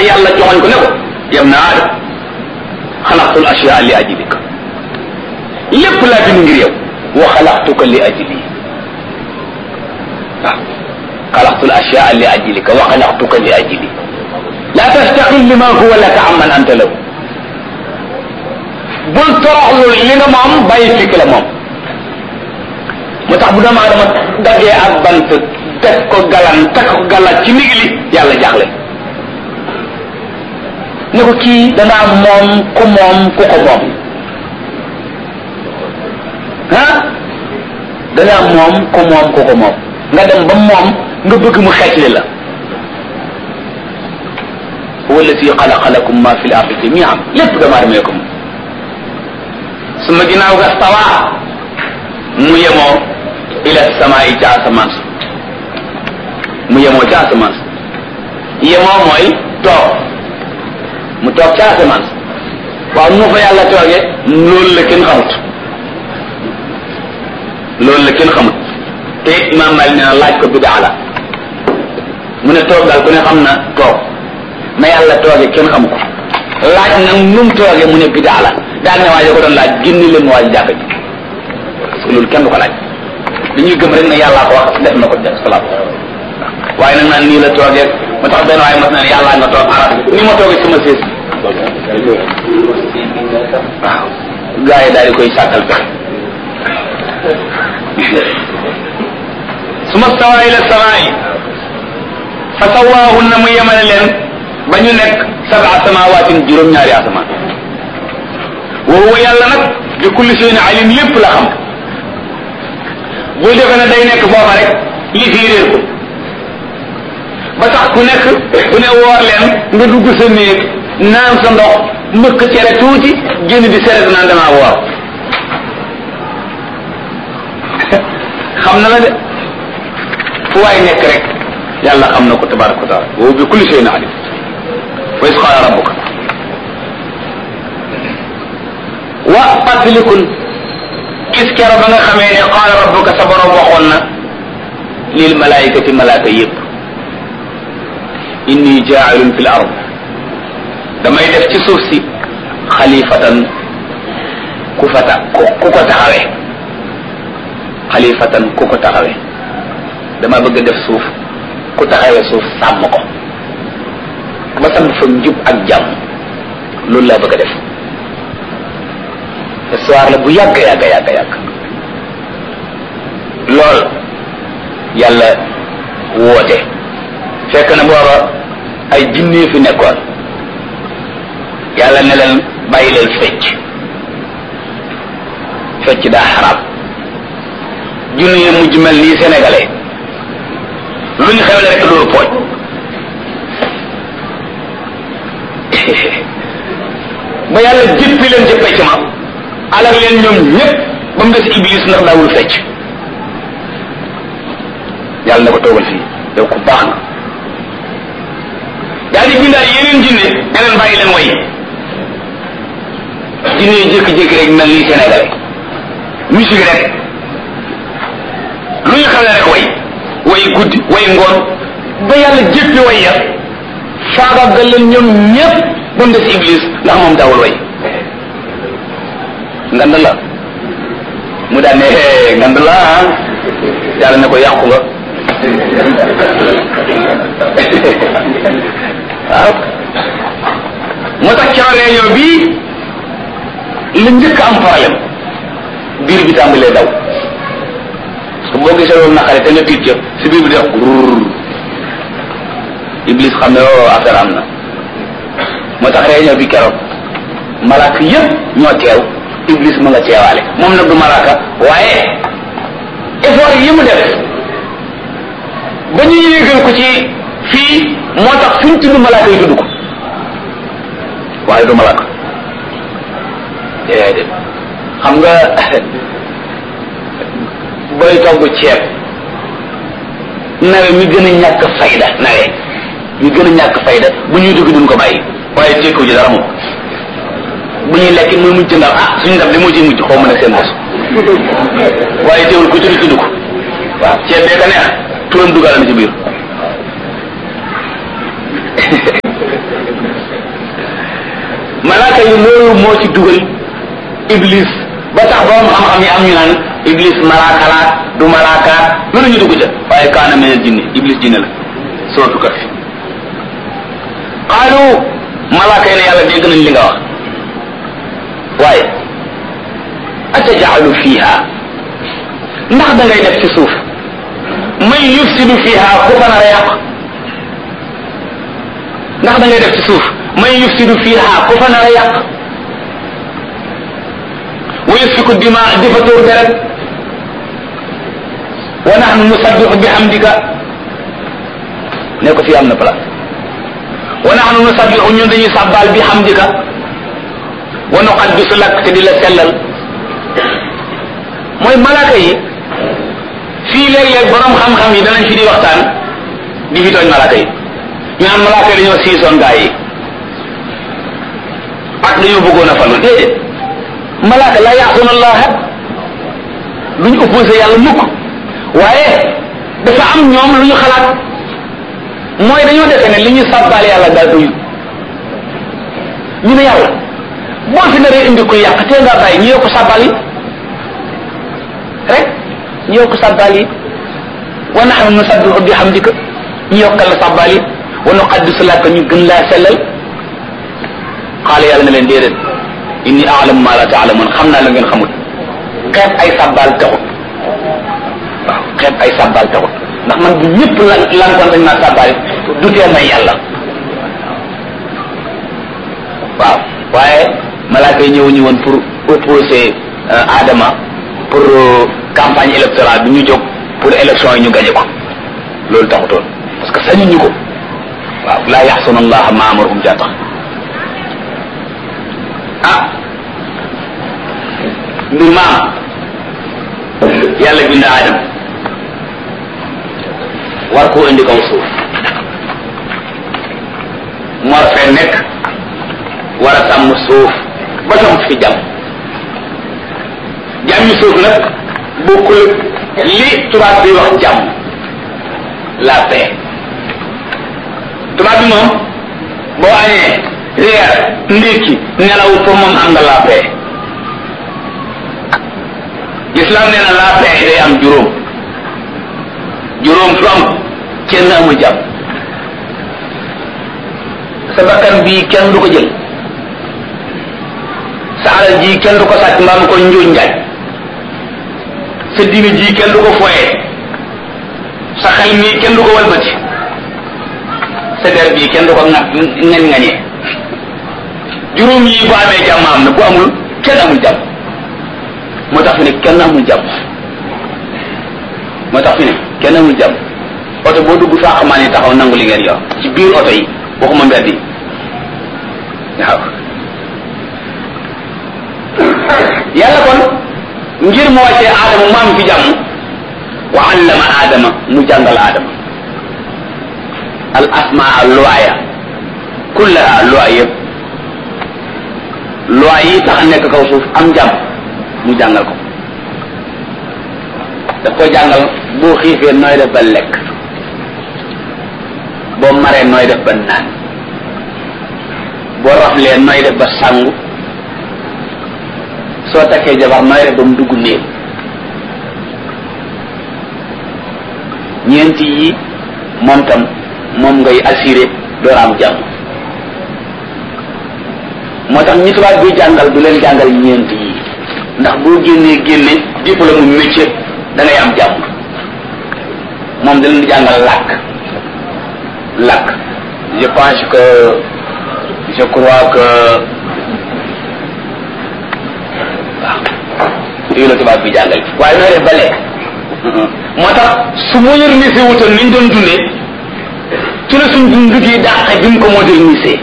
yàlla joxoñ ko ne ko yam na aadam xalaqtul ashyaa li ajlika lépp laa bind ngir yow wa xalaqtuka li ajli waaw xalaqtul ashyaa li ajlika wa xalaqtuka li ajli la tastaqil lima huwa laka amman anta lahu bul toroxlu li nga moom bàyyi fikk la moom mu tax bu doomu aadama daggee ak bant teg ko galan teg ko galan ci ndigli yàlla jaaxle ne ko kii danaa moom ku moom ku ko moom ah danaa moom ku moom ku ko moom nga dem ba moom nga bëgg mu xeetli la huwa alladi xalaqa lakum ma fi l ardi jamian lépp doomu aadama ko moom su ma ginnaaw ga stawa mu yemoo ila samaa yi ca asamaan sa mu yemoo ca asamaan sa yemoo mooy toog mu toog ca asamaan sa waaw nu fa yàlla toogee loolu la kenn xamut loolu la kenn xamut te imaam Malik nee na laaj ko bidaa la mu ne toog daal ku ne xam na toog na yàlla toogee kenn xamu ko laaj nag nu mu toogee mu ne bidaa la daal ne waaye ko doon laaj génne leen ma waaj jàkk ji parce que loolu kenn du ko laaj dañuy gëm rek ne yàllaa ko wax def na ko def salaat waaye nag naan nii la toogee ma tax benn waaye mas na ne yàllaa nga toog arab ni ma toogee sama sées waaw gars yi daal di koy sàkkal pexe suma stawa ila samaa'i fa sawaahunna mu yemale leen ba ñu nekk sab'a samawaatin juróom-ñaari asamaan wa huwa yàlla nag bi kulli shay'in alim lépp la xam bul defe ne day nekk foofa rek li fii réer ko ba tax ku nekk ku ne woor leen nga dugg sa néeg naan sa ndox mbëkk cere tuuti génn di seret naan damaa woor xam na la de fu waay nekk rek yàlla xam na ko tabaraka wa taala wa bi kulli shay'in alim wa is qaala rabbuka wa fàttalikul gis kero ba nga xamee ne qaala rabbuka sa borom waxoon na lil malaayikati malaaka yépp inni jaailun fil ard damay def ci suuf si xalifatan ku fa ta ku ko taxawee xalifatan ku ko taxawee dama bëgg def suuf ku taxawee suuf sàmm ko ba sam fa njub ak jàmm loolu laa bëgg a def histoire la bu yàgg yàgg yàgg yàgg lool yàlla woote fekk na booba ay jinne fi nekkoon yàlla ne leen bàyyi leen fecc fecc daa xaraam junne yi mujj mel nii sénégalais lu ñu xewle rek loolu pooj ba yàlla jëppi leen ca pecc ma alal leen ñoom ñépp ba mu des iblis ndax daawul fecc yàlla na ko toogal fii yow ku baax na daal di bindaal yeneen jinne ne leen bàyyi leen way jinne yi jékki-jékki rek mel ni Sénégal musique rek lu ñu xam ne rek way way guddi way ngoon ba yàlla jéppi way ya faagaagal leen ñoom ñépp ba mu des iblis ndax moom daawul way ngand la mu daan ne hee ngand la ah yàlla ne ko yàqu nga waaw moo tax ca réunion bii li njëkk am problème biir bi tàmbalee daw parce que boo gisee loolu naqare te nga tiit ca si biir bi di wax grrr iblis xam ne oo affaire am na moo tax réunion bi keroog malaaka yëpp ñoo teew iblis ma nga teewaale moom nag du malaaka waaye effort yi mu def ba ñu yéegal ko ci fii moo tax fu ñu tudd malaaka yi tudd ko waaye du malaaka déedéet xam nga booy togg ceeb nawe mi gën a ñàkk fayda nawe mi gën a ñàkk fayda bu ñuy dugg duñ ko bàyyi waaye tekkiwu ci dara moom bu ñuy lekk muy mujj ndax ah suñu ndab li moo ciy mujj xaw ma ne seen bos waaye teewul ku tudd tudd ko waaw ceeb bee ka neex turam dugal na ci biir malaaka yi loolu moo ci dugal iblis ba tax borom xam-xam yi am ñu naan iblis malaaka la du malaaka lu ñu dugg ca waaye kaana min al jinni iblis jinne la sootu ka fi qaalu malaaka yi ne yàlla dégg nañ li nga wax waaye atajalu fiha ndax da ngay def ci suuf man yufsidu fiha ku fa nar a yàq ndax da ngay def ci suuf man yufsidu fiha ku fa nar a yàq wa yasfiku dima di fa tuur deret wa nahnu nusabbihu bihamdika ne ko fii am na place wa nahnu nusabbihu ñun dañuy sàbbaal bihamdika wa nuqaddisu lak te di la sellal mooy malaaka yi fii léeg-léeg borom xam-xam yi danañ fi di waxtaan di fi tooñ malaaka yi ñu naan malaaka yi dañoo siisoon gaa yi ak dañoo bëggoon a falu déedéet malaaka la yaasuna allaha duñ opposé yàlla mukk waaye dafa am ñoom lu ñu xalaat mooy dañoo defe ne li ñu sàbbaal yàlla daal doyu ñu ne yàlla boo fi naree indi ko yàq tee ngaa bàyyi ñu yokk sàbbaal yi rek ñu yokk sàbbaal yi wa nahnu nusabbihu bihamdika ñu yokkal la sàbbaal yi wa nuqaddisu laka ñu gën laa sellal xaala yàlla na leen déedéet inni a'lamu ma la ta'lamun xam naa la ngeen xamul xeeb ay sàbbaal taxut waaw xeeb ay sàbbaal taxut ndax man bu ñëpp lan lankoon dañ maa sàbbaal du tee may yàlla waaw waaye malaaka yi ñëwuñu woon pour opposer Adama pour campagne électorale bi ñu jóg pour élection yi ñu gañe ko loolu taxutoon parce que sañuñu ko waaw laa yaxsuna allaha ma amarahum jaa tax ah mbir maam yàlla bind Adam war koo indi kaw suuf mu war fee nekk war a sàmm suuf ba sam fi jàmm jàmmi suuf nag bokkul li tubaab bi wax jàmm la paix tubaab bi moom boo añee reer ndékki nelaw pour moom am nga la paix l'islam nee na la paix day am juróom juróom fu am kenn amul jàmm sa bakkan bii kenn du ko jël sa alal ji kenn du ko sàcc mbaa mu ko njuuj njaaj sa diine ji kenn du ko foyee sa xel mii kenn du ko walbati sa der bii kenn du ko ŋat ngañ ngañee juróom yi bu amee jàmm am na bu amul kenn amul jàmm moo tax fi ne kenn amul jàmm moo tax fi ne kenn amul jàmm oto boo dugg faaxamaan yi taxaw nangu li ngeen yor ci biir oto yi waxuma mbedd yi waaw yàlla kon ngir mu wàccee aadama mu am fi jàmm wa allama aadama mu jàngal aadama al asmaa luwaaya kullaha luwaay yëpp luwaay yi tax nekk kaw suuf am jàmm mu jàngal ko daf ko jàngal boo xiifee nooy def ba lekk boo maree nooy def ba naan boo raflee nooy def ba sangu soo takkee jabar nooy def ba mu dugg néeg ñeenti yi moom tam moom ngay assuré door am jàmm moo tax ñi tubaab bi jàngal du leen jàngal ñeenti yi ndax boo génnee génne diplôme mu métier da ngay am jàmm moom da leen jàngal làkk làkk je pense que je crois que waaw yooyu la tubaab bi jàngal waaye nooy def ba lekk moo tax su modernisé wutoon ni ñu doon dundee ci la suñ dund gi dàqe bi mu ko modernisé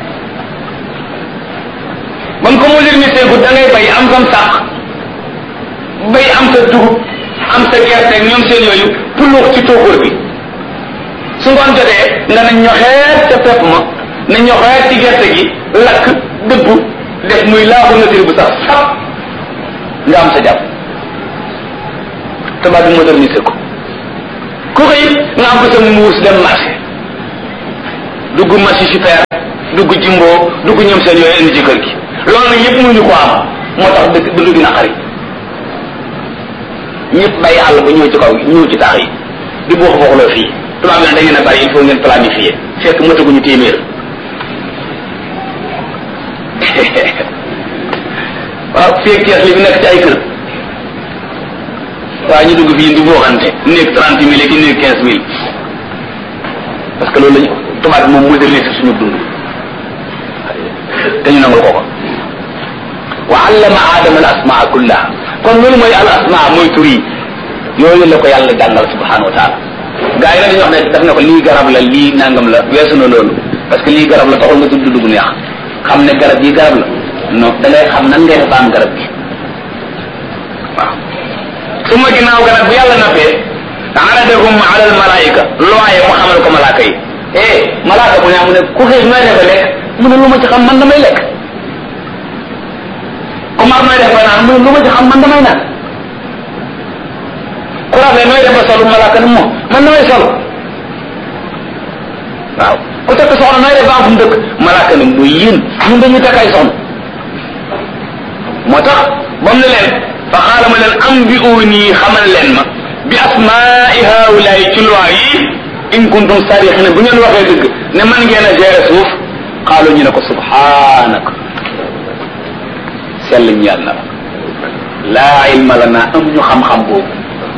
ba mu ko modernisé gu da ngay bay am sam sàq bay am sa dugub am sa gerte ñoom seen yooyu puluux ci tóokóor bi su ngoon jotee nga na ñoxeet ca pepp ma na ñoxeet ci gerte gi lakk dëbb def muy laabu nature bu sax sap nga am sa jàpp tubaab bi modernisé ko ku xëy nga am ko sa muus dem marché dugg marché super dugg jimboo dugg ñoom seen yooyu indi ci kër gi loolu nag yëpp mënuñu ko am moo tax dëkk dund gi naqari ñëpp bàyyi àll ba ñëw ci kaw ñëw ci taax yi di boox booxloo fii tubaab bi nag da ngeen a bari il faut ngeen planifier fekk mataguñu téeméer waaw fii kees li fi nekk ci ay kër waaye ñu dugg fii di booxante néeg trente mille ki néeg quinze mille parce que loolu lañu tubaab bi moom modernise suñu dund te ñu nangul ko ko wa allama aadama al asmaa kullaha kon loolu mooy al asmaa mooy tur yi yooyu la ko yàlla jàngal subhanahu wa taala gaa yi nag dañuy wax ne daf ne ko lii garab la lii nangam la weesu na loolu parce que lii garab la taxul nga tudd dugg neex xam ne garab yi garab la non da ngay xam nan ngay def ba am garab gi waaw su ma ginnaaw garab bu yàlla nappee aradahum ala al malaika looye mu xamal ko malaaka yi eh malaaka mu ne mu ne ku xiis nooy defe lekk mu ne lu ma ci xam man damay lekk ku mar nooy def ba naan mu ne lu ma ci xam man damay naan ku rafet nooy def ba solu malaaka ne moom man damay sol waaw ku takk soxna nooy def ba am fu mu dëkk malaaka ne muy yéen ñun dañuy takk ay soxna moo tax ba mu ne leen fa xaala ma leen am bi nii xamal leen ma bi asmaai haulaay ci loi yi in kuntum sarixina bu ngeen waxee dëgg ne man ngeen a gérer suuf xaalu ñu ne ko subhanaka sell ñeel na la laa ilma lana amuñu xam-xam boobu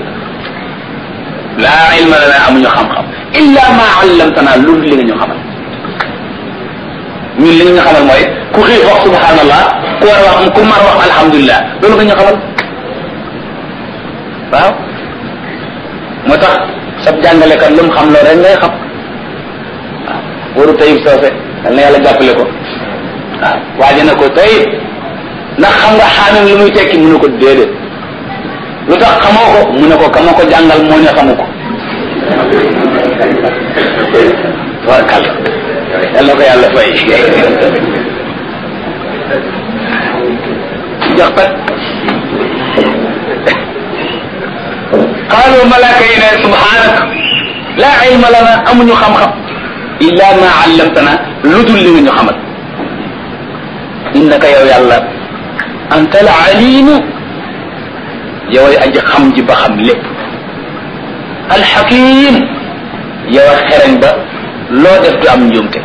laa ilma lana amuñu xam-xam illa ma allamtana loolu li nga ñu xamal ñun li nga ñu xamal mooy ku xiif wax subhanallah ku war wax ku mar wax alhamdulilah loolu nga ñu xamal waaw moo tax sab jàngalekat lu mu xam loolu rek ngay xam waaw waru tayib soose dal na yàlla jàppale ko waaw waaje na ko tayib ndax xam nga xaamim lu muy tekki mu ne ko déedéet lu tax xamoo ko mu ne ko kama ko jàngal moo ne xamu ko tabarkal yàlla ko yàlla fay jox pat qaalu malaaka yi ne subhanaka laa ilma lana amuñu xam-xam illa ma allamtana lu dul li nga ñu xamal innaka yow yàlla anta al alimu yow ay aji xam ji ba xam lépp alxakim yow a xereñ ba loo def du am njuumte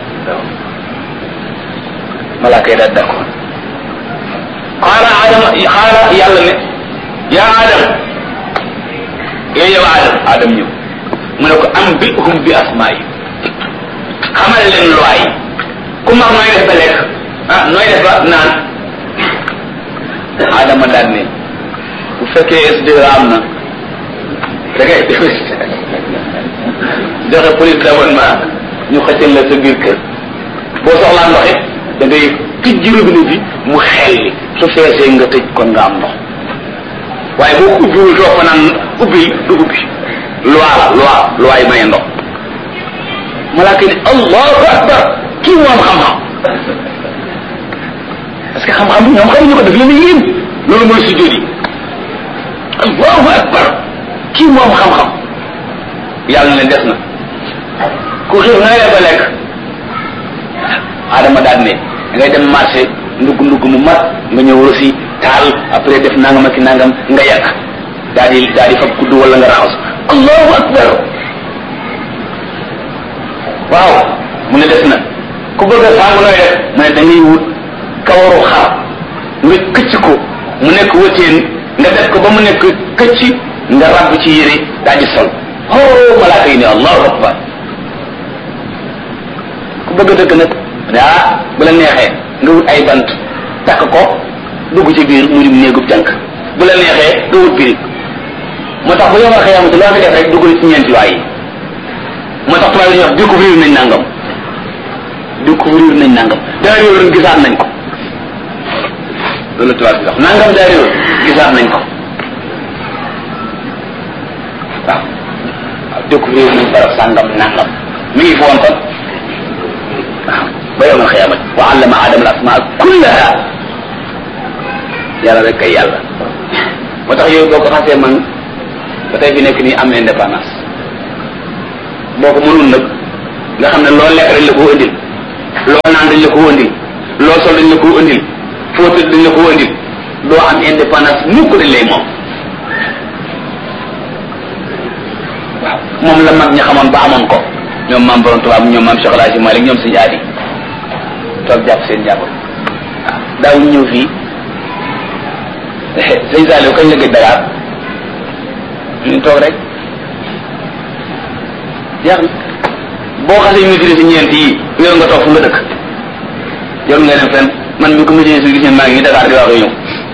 malaaka yi daal d'accord qaala adama qaala yàlla ne yaa adam yow yow adam adam ñëw mu ne ko am bi hum bi asmaa yi xamal leen loi yi ku mar nooy def ba lekk ah nooy def ba naan adama daal ne bu fekkee SDE am na da ngay joxe police d'abonnement ñu xëccal la sa biir kër boo soxlaa ndox it da ngay tijji robinet bi mu xelli su feesee nga tëj kon nga am ndox waaye boo ko ubbiwul toog fa naan ubbil du ubbi loi la loi loi yi maye ndox malaaka ni allahu akbar kii moom xam-xam parce que xam-xam bi ñoom xamuñu ko daf leen yéen loolu mooy sujjóot yi allahu akbar kii moom xam-xam yàlla ne des na ku xiif na ngay ba lekk adama daal ne da ngay dem marché ndugg ndugg mu mat nga ñëw rosi taal après def nangam ak nangam nga yàq daal di daal di fab kudd wala nga raxas allahu akbar waaw mu ne des na ku bëgg a sàng nooy def mu ne da ngay wut kawaru xar nga këcc ko mu nekk wëteen nga def ko ba mu nekk këcc nga rabb ci yére daal di sol oh malaaka yi ne allahu akbar ku bëgg a dëkk nag daa bu la neexee nga wut ay bant takk ko dugg ci biir mu dim néegub jànk bu la neexee nga wut birig moo tax bu yomal xëyamati loo fi def rek dugg ci ñeenti waay yi moo tax tubaab yi ñuy wax découvrir nañ nangam découvrir nañ nangam daa réewoon gisaat nañ ko loolu tubaab bi wax nangam daa réewoon gisaat nañ ko waaw waaw découvrir nañ barab sàngam nangam mi ngi fi woon kon waaw ba yowmal xiyamat wa allama adama al asmaa kullaha yàlla rek kay yàlla moo tax yooyu boo ko xasee man ba tey fi nekk nii am indépendance boo ko mënul nag nga xam ne loolu lekk rek la ko indil loo naan dañ la ko andil loo sol dañ la ko andil foo tëdd dañ la ko andil doo am indépendance mukk dañ lay moom waaw moom la mag ñi xamoon ba amoon ko ñoom maam borom tubaab ñoom maam Cheikh Alhaji Malick ñoom suñu aadi toog jàpp seen jàpp waaw daawuñu ñëw fii sëñ Saliou kañ la gëj Dakar ñu toog rek jeex na boo xasee maîtrise ñeent yi yow nga toog fu nga dëkk jarul nga dem fenn man mi ko maîtrise gis ngeen maa ngi Dakar di wax ñëw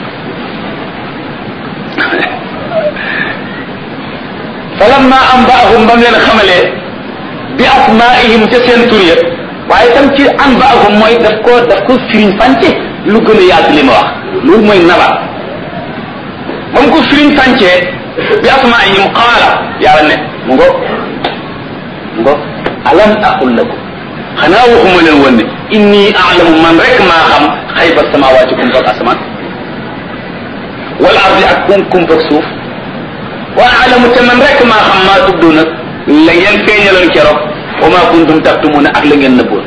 falamma anba'ahum ba mu leen xamalee bi asmaihim ca seen tur ya waaye tam ci anba'ahum mooy daf ko daf ko firiñ fànce lu gën a yaatu li ma wax loolu mooy nabat ba mu ko firiñ fàncee bi asmaihim qaala yàlla ne mu ngo mu ngo alam aqul lakum xanaa waxuma leen woon ne inni a'lamu man rek maa xam xayba samawaati kum fak asamaan wal ardi ak kum kum fak suuf wa a'lamu te man rek maa xam maa tubduna la ngeen feeñaloon keroog wa maa kuntum taktumuna ak la ngeen nëbboon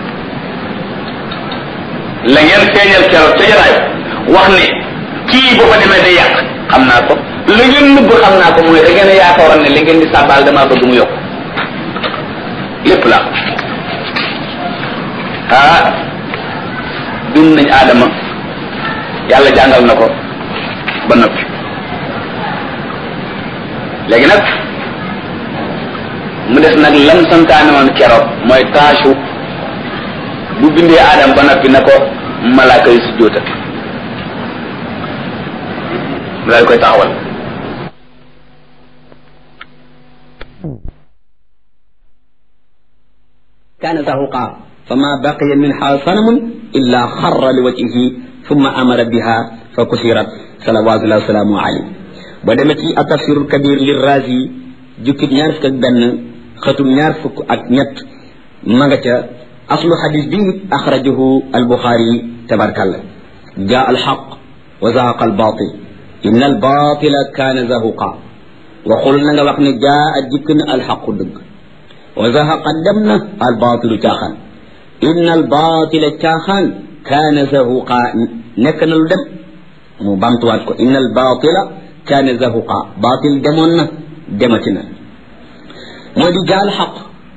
la ngeen feeñal keroog ca jaraay wax ne kii boo fa demee day yàq xam naa ko la ngeen nëbb xam naa ko mooy da ngeen a yaakaaroon ne li ngeen di sàbbaal damaa bëgg mu yokk lépp la ah dund nañ aadama yàlla jàngal na ko ba noppi léegi nag mu des nag lam santaane woon keroog mooy taasu bu bindee aadama ba noppi na ko malaaka yi si jóota mu daal koy taxawal كان زهقا فما بقي منها صنم إلا خر لوجهه ثم أمر بها فكسرت صلوات الله وسلامه عليه بدمتي التفسير الكبير للرازي جكت نعرف كبن ختم نعرف أكنت مغتا أصل حديث بي أخرجه البخاري تبارك الله جاء الحق وزهق الباطل إن الباطل كان زهقا وقلنا وقنا جاء جكن الحق دق وزهق دمنا الباطل تاخن إن الباطل تاخن كان زهقا نكن الدم مو بامتواتكو إن الباطل كان زهقا باطل دمنا دمتنا مودي جاء الحق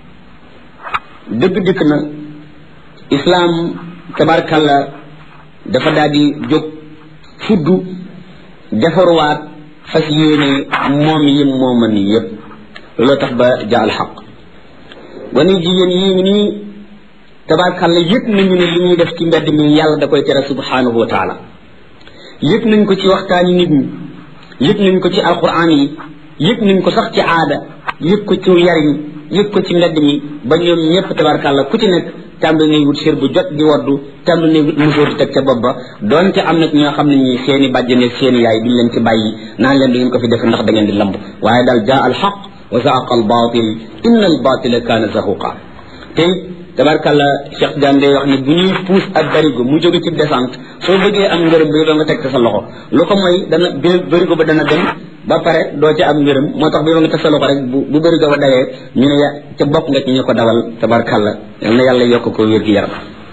دق دقنا إسلام تبارك الله dafa daal di jóg fuddu defarwaat fas yéene moom yim mooman yépp looloo tax ba jaal xaq gone jigéen yii ngi nii tabarkàlla yëg nañu ne li ñuy def ci mbedd mi yàlla da koy tere subhanahu wa taala yëg nañ ko ci waxtaani nit ñi yëg nañ ko ci alquran yi yëg nañ ko sax ci aada yëg ko ci yariñ yëg ko ci mbedd mi ba ñoom ñëpp tabarkàlla ku ci nekk tàmbali nay wut sér bu jot di waddu tàmbali nay wut musóor di teg ca bopp ba donte am na ñoo xam ne ñi seeni bàjjane seeni yaay duñ leen ci bàyyi naan leen du ngeen ko fi defe ndax da ngeen di lamb waaye daal jaa al xaq wa zaaqa al batil inna al batila kaana zahuqa tey tabarkàlla Cheikh Diagne day wax ne bu ñuy puus ak barigo mu jóge ci descente soo bëggee am ngërëm bi doo nga teg sa loxo lu ko mooy dana barigo ba dana dem ba pare doo ca am ngërëm moo tax bi nga teg sa loxo rek bu bu barigo ba dawee ñu ne ya ca bokk nga ci ñu ko dawal tabarkàlla yal na yàlla yokk ko wér gi yaram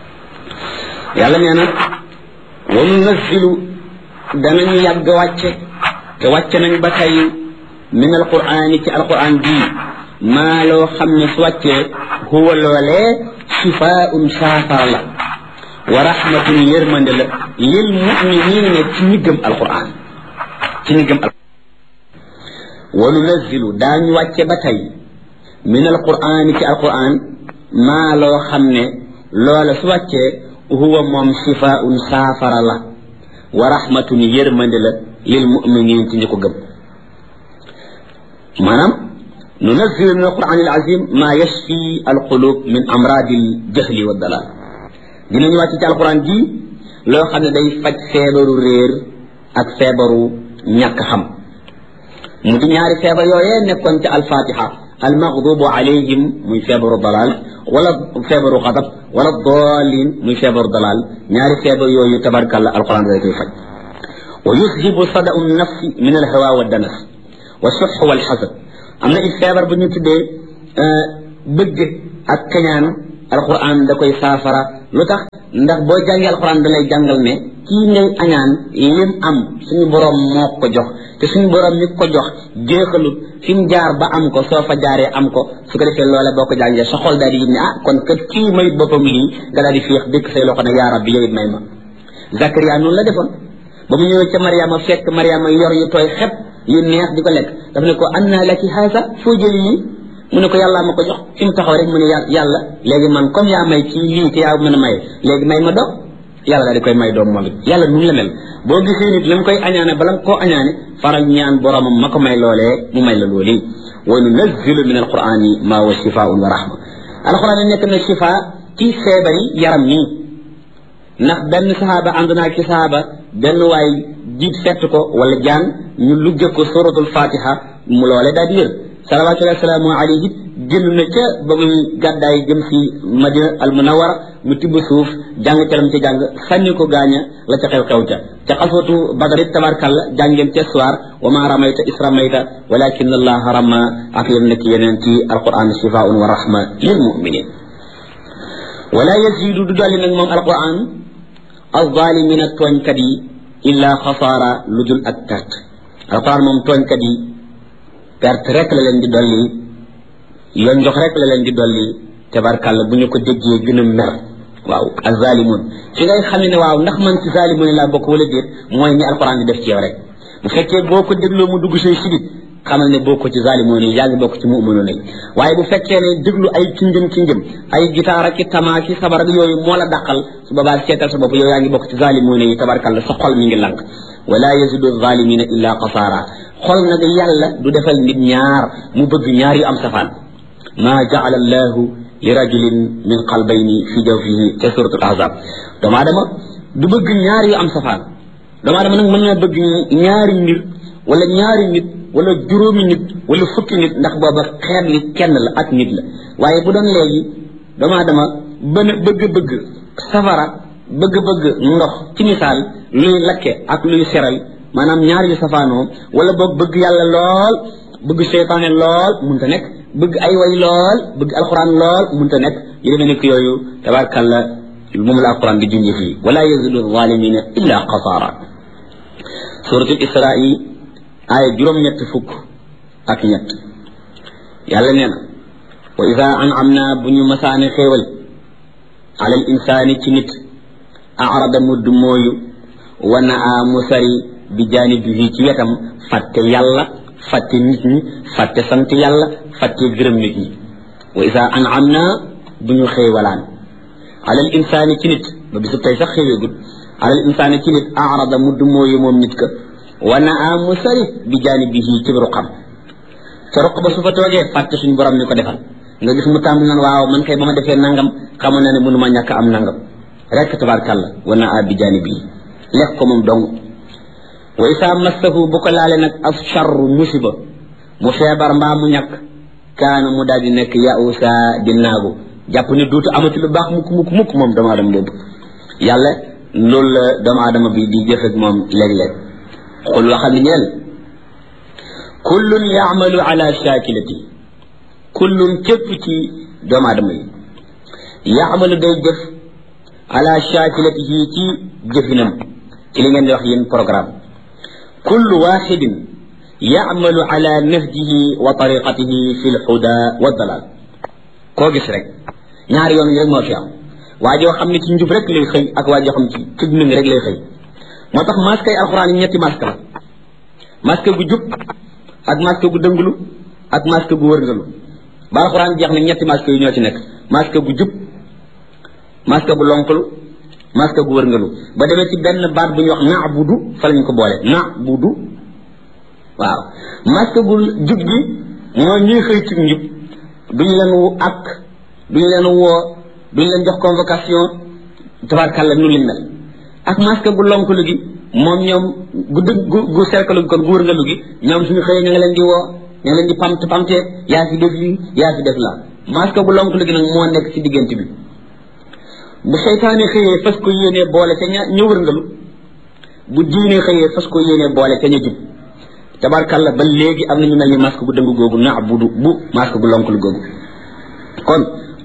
yàlla nee na wa nunazzilu danañu yàgg wàcce te wàcce nañ ba tey min alqur'ani ci alqur'an bii maa loo xam ne su wàccee huwa loolee shifaa'un saafara la wa rahmatun yërmande la lil mu'minina ci ñi gëm alqur'an ci ñi gëm alqur'an wa nunazzilu daañu wàcce ba tey min alqur'an ci alqur'an maa loo xam ne loola su wàccee huwa moom shifaa'un saafara la wa rahmatun yërmande la lil mu'minin ci ñi ko gëm maanaam ننزل من القرآن العظيم ما يشفي القلوب من أمراض الجهل والضلال dinañu wàcc ci alquran ji loo xam ne day faj feebaru réer ak feebaru ñàkk xam mu di ñaari feebar yooyee nekkoon ci alfatiha almaghdubu alayhim muy feebaru dalal wala feebaru xadab wala dalin muy feebaru dalal ñaari feebar yooyu tabarkalla alquran day koy faj wa yuzhibu sada'u nafsi min alhawa wa danas wa suh wal hasad am na it feebar bu ñu tuddee bëgg ak kañaan alquran da koy saafara lu tax ndax boo jàngee alquran da lay jàngal ne kii ngay añaan lim am suñu borom moo ko jox te suñu borom mi ko jox jeexalut fi mu jaar ba am ko soo fa jaaree am ko su ko defee loola boo ko jàngee sa xol daal di yëg ne ah kon kat kii may boppam lii nga daal di féex dëkk say loxo ne yaa rabbi yow it may ma Zakaria noonu la defoon ba mu ñëwee ca Mariama fekk Mariama yor yu tooy xep yu neex di ko lekk daf ne ko anna laki haasa foo jëli lii mu ne ko yàllaa ma ko jox fi mu taxaw rek mu ne yàlla léegi man comme yaa may ci lii te yaa mën a may léegi may ma doom yàlla daal di koy may doom moom it yàlla nu la mel boo gisee nit la mu koy añaane bala nga koo añaane faral ñaan boromam ma ko may loolee mu may la loolu wa nunazzilu min alqurani ma huwa shifaun wa rahma alquran nekk na shifa ci feebari yaram nii ndax benn sahaaba ànd naa ci sahaaba benn waay jiit fett ko wala jaan ñu lugge ko suratul fatiha mu loole daal di wér salawatullahi wasalaamu alayhi génn na ca ba muy gàddaay jëm si madina al munawara mu tibb suuf jàng calam ca jàng sànni ko gaaña la ca xew xew ca ca xaswatu badarit tabarkalla jàngeen ca soir wa ma ramayta is ramayta walakin allaha rama ak yem nekk yeneen ci alquran shifaun wa rahma lil muminin wala yazidu du dolli nag moom alquran alzalimina tooñkat yi illa xasaara lu dul ak perte alquran moom tooñkat yi perte rek la leen di dolli yoon jox rek la leen di dolli tabarkàlla bu ñu ko déggee gën a mer waaw azalimun fi ngay xam ne waaw ndax man ci zalimun laa bokk wala déet mooy ni alquran di def ci yow rek bu fekkee boo ko dégloo mu dugg say sidit xamal ne bokk ci zalimun yi yaa ngi bokk ci mu'minun yi waaye bu fekkee ne déglu ay kinjëm kinjëm ay gitaar ak tamaa ki sabar ak yooyu moo la dàqal su boobaa seetal sa bopp yow yaa ngi bokk ci zalimun yi tabarkàlla sa xol mi ngi lank wala yazidu zalimina illa qasaara xol nag yàlla du defal nit ñaar mu bëgg ñaar yu am safaan ma jaala allahu li rajulin min qalbayni fi jawfihi ca suratul ahzab doomu aadama du bëgg ñaar yu am safaan doomu aadama nag mën na bëgg ñaari mbir wala ñaari nit wala juróomi nit wala fukki nit ndax booba xeet li kenn la ak nit la waaye bu doon léegi doomu aadama bën bëgg-bëgg safara bëgg-bëgg ndox ci misaal luy lakke ak luy seral maanaam ñaar yu safaanoo wala boog bëgg yàlla lool bëgg seytaane lool munta nekk bëgg ay way lool bëgg alquran lool munta nekk yu demee nekk yooyu tabarkalla moom la alquran di junjee fii wala yazidu zalimina illa qasaara suratul israi aaya juróom-ñett fukk ak ñett yàlla nee na wa ida an'amna bu ñu masaane xéewal ala al insaani ci nit arada mudd mooyu wa naa mu sari bi jaanibihi ci wetam fàtte yàlla fàtte nit ñi fàtte sant yàlla fàtte gërëm nit ñi wa isa an'amna bu ñu xéewalaan alal insaani ci nit ba bisu tey sax xéeweegul alal insaani ci nit arada mudd mooyu moom nit ka wa naa mu sari bi jaanibihi ci ruqam ca ruq ba su fa toogee fàtte suñu borom mi ko defal nga gis mu tàmbali naan waaw man kay ba ma defee nangam xamoon na ne mënuma ñàkk am nangam rek tabarkàlla wa naa bi jaanibihi lekk ko moom dong wa isaa massahu bu ko laale nag af charru musiba mu feebar mbaa mu ñàkk kaana mu daal di nekk yausa di naagu jàpp ne duutu amati lu baax mukk mukk mukk moom doomu aadama boobu yàlla loolu la doomu aadama bi di jëf ak moom léeg-léeg xul waxal ni ñeel kullun yaamalu ala shakilati kullun képp ci doomu aadama yi yaamalu day jëf ala shakilatihi ci jëfinam ci li ngeen di wax yéen programme kullu waxidin yacmalu ala nahjihi wa tariqatihi fi lhuda wa dalal koo gis rek ñaari yoon yi rek moo fi am waa joo xam ne ci njub rek lay xëy ak waa joo xam ne ci ci dund rek lay xëy moo tax masque yi alxuraan yi ñetti masque la masque gu jub ak masque gu dënglu ak masque gu wërngalu ba alxuraan jeex na ñetti masque yi ñoo ci nekk masque gu jub masque gu lonkalu masque gu wërngalu ba demee ci benn baat bu ñuy wax naabudu fa lañ ko boole naabudu waaw masque gu jub gi moo ñuy xëy ci njub duñu leen wu ak duñu leen woo duñu leen jox convocation tabarkàlla nu liñ mel ak masque gu lonkalu gi moom ñoom gu dëgg gu gu cercle gi kon gu wërngalu gi ñoom suñu xëyee ña nga leen di woo ña nga leen di pamt pamtee yaa fi def lii yaa fi def la masque gu lonkalu gi nag moo nekk ci diggante bi bu seytaane xëyee fas ko yéenee boole ca ña ña wërngalu bu diine xëyee fas ko yéenee boole ca ña jub tabarkàlla ba léegi am na ñu mel ni masque gu dëng googu na bu du bu masque gu lonkalu googu kon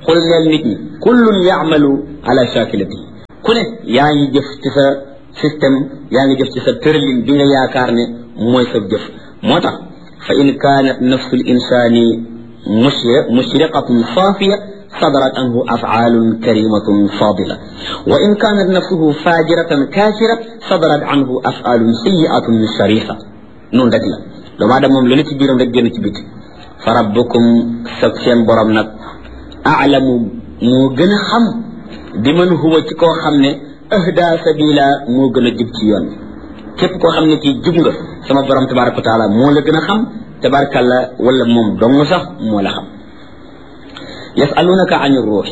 xul leel nit ñi kullun yaamalu ala shakilati ku ne yaa ngi jëf ci sa système yaa ngi jëf ci sa tërlin bi nga yaakaar ne mooy sa jëf moo tax fa in kaanat nafsu l insani mushriqatun saafiya صدرت عنه أفعال كريمة فاضلة وإن كانت نفسه فاجرة كافرة صدرت عنه أفعال سيئة شريفة نون دجلا لو بعد موم لنتي بيرم رك ген بيت فربكم سكسين بروم نك أعلم مو gëna xam biman huwa ci koo xam ne ahda sabila moo gën a jub ci yoon képp koo xam ne ci jub nga sama borom tabaraka wa taala moo la gën a xam tabarakalla wala moom dong sax moo la xam yasalunaka ani ruux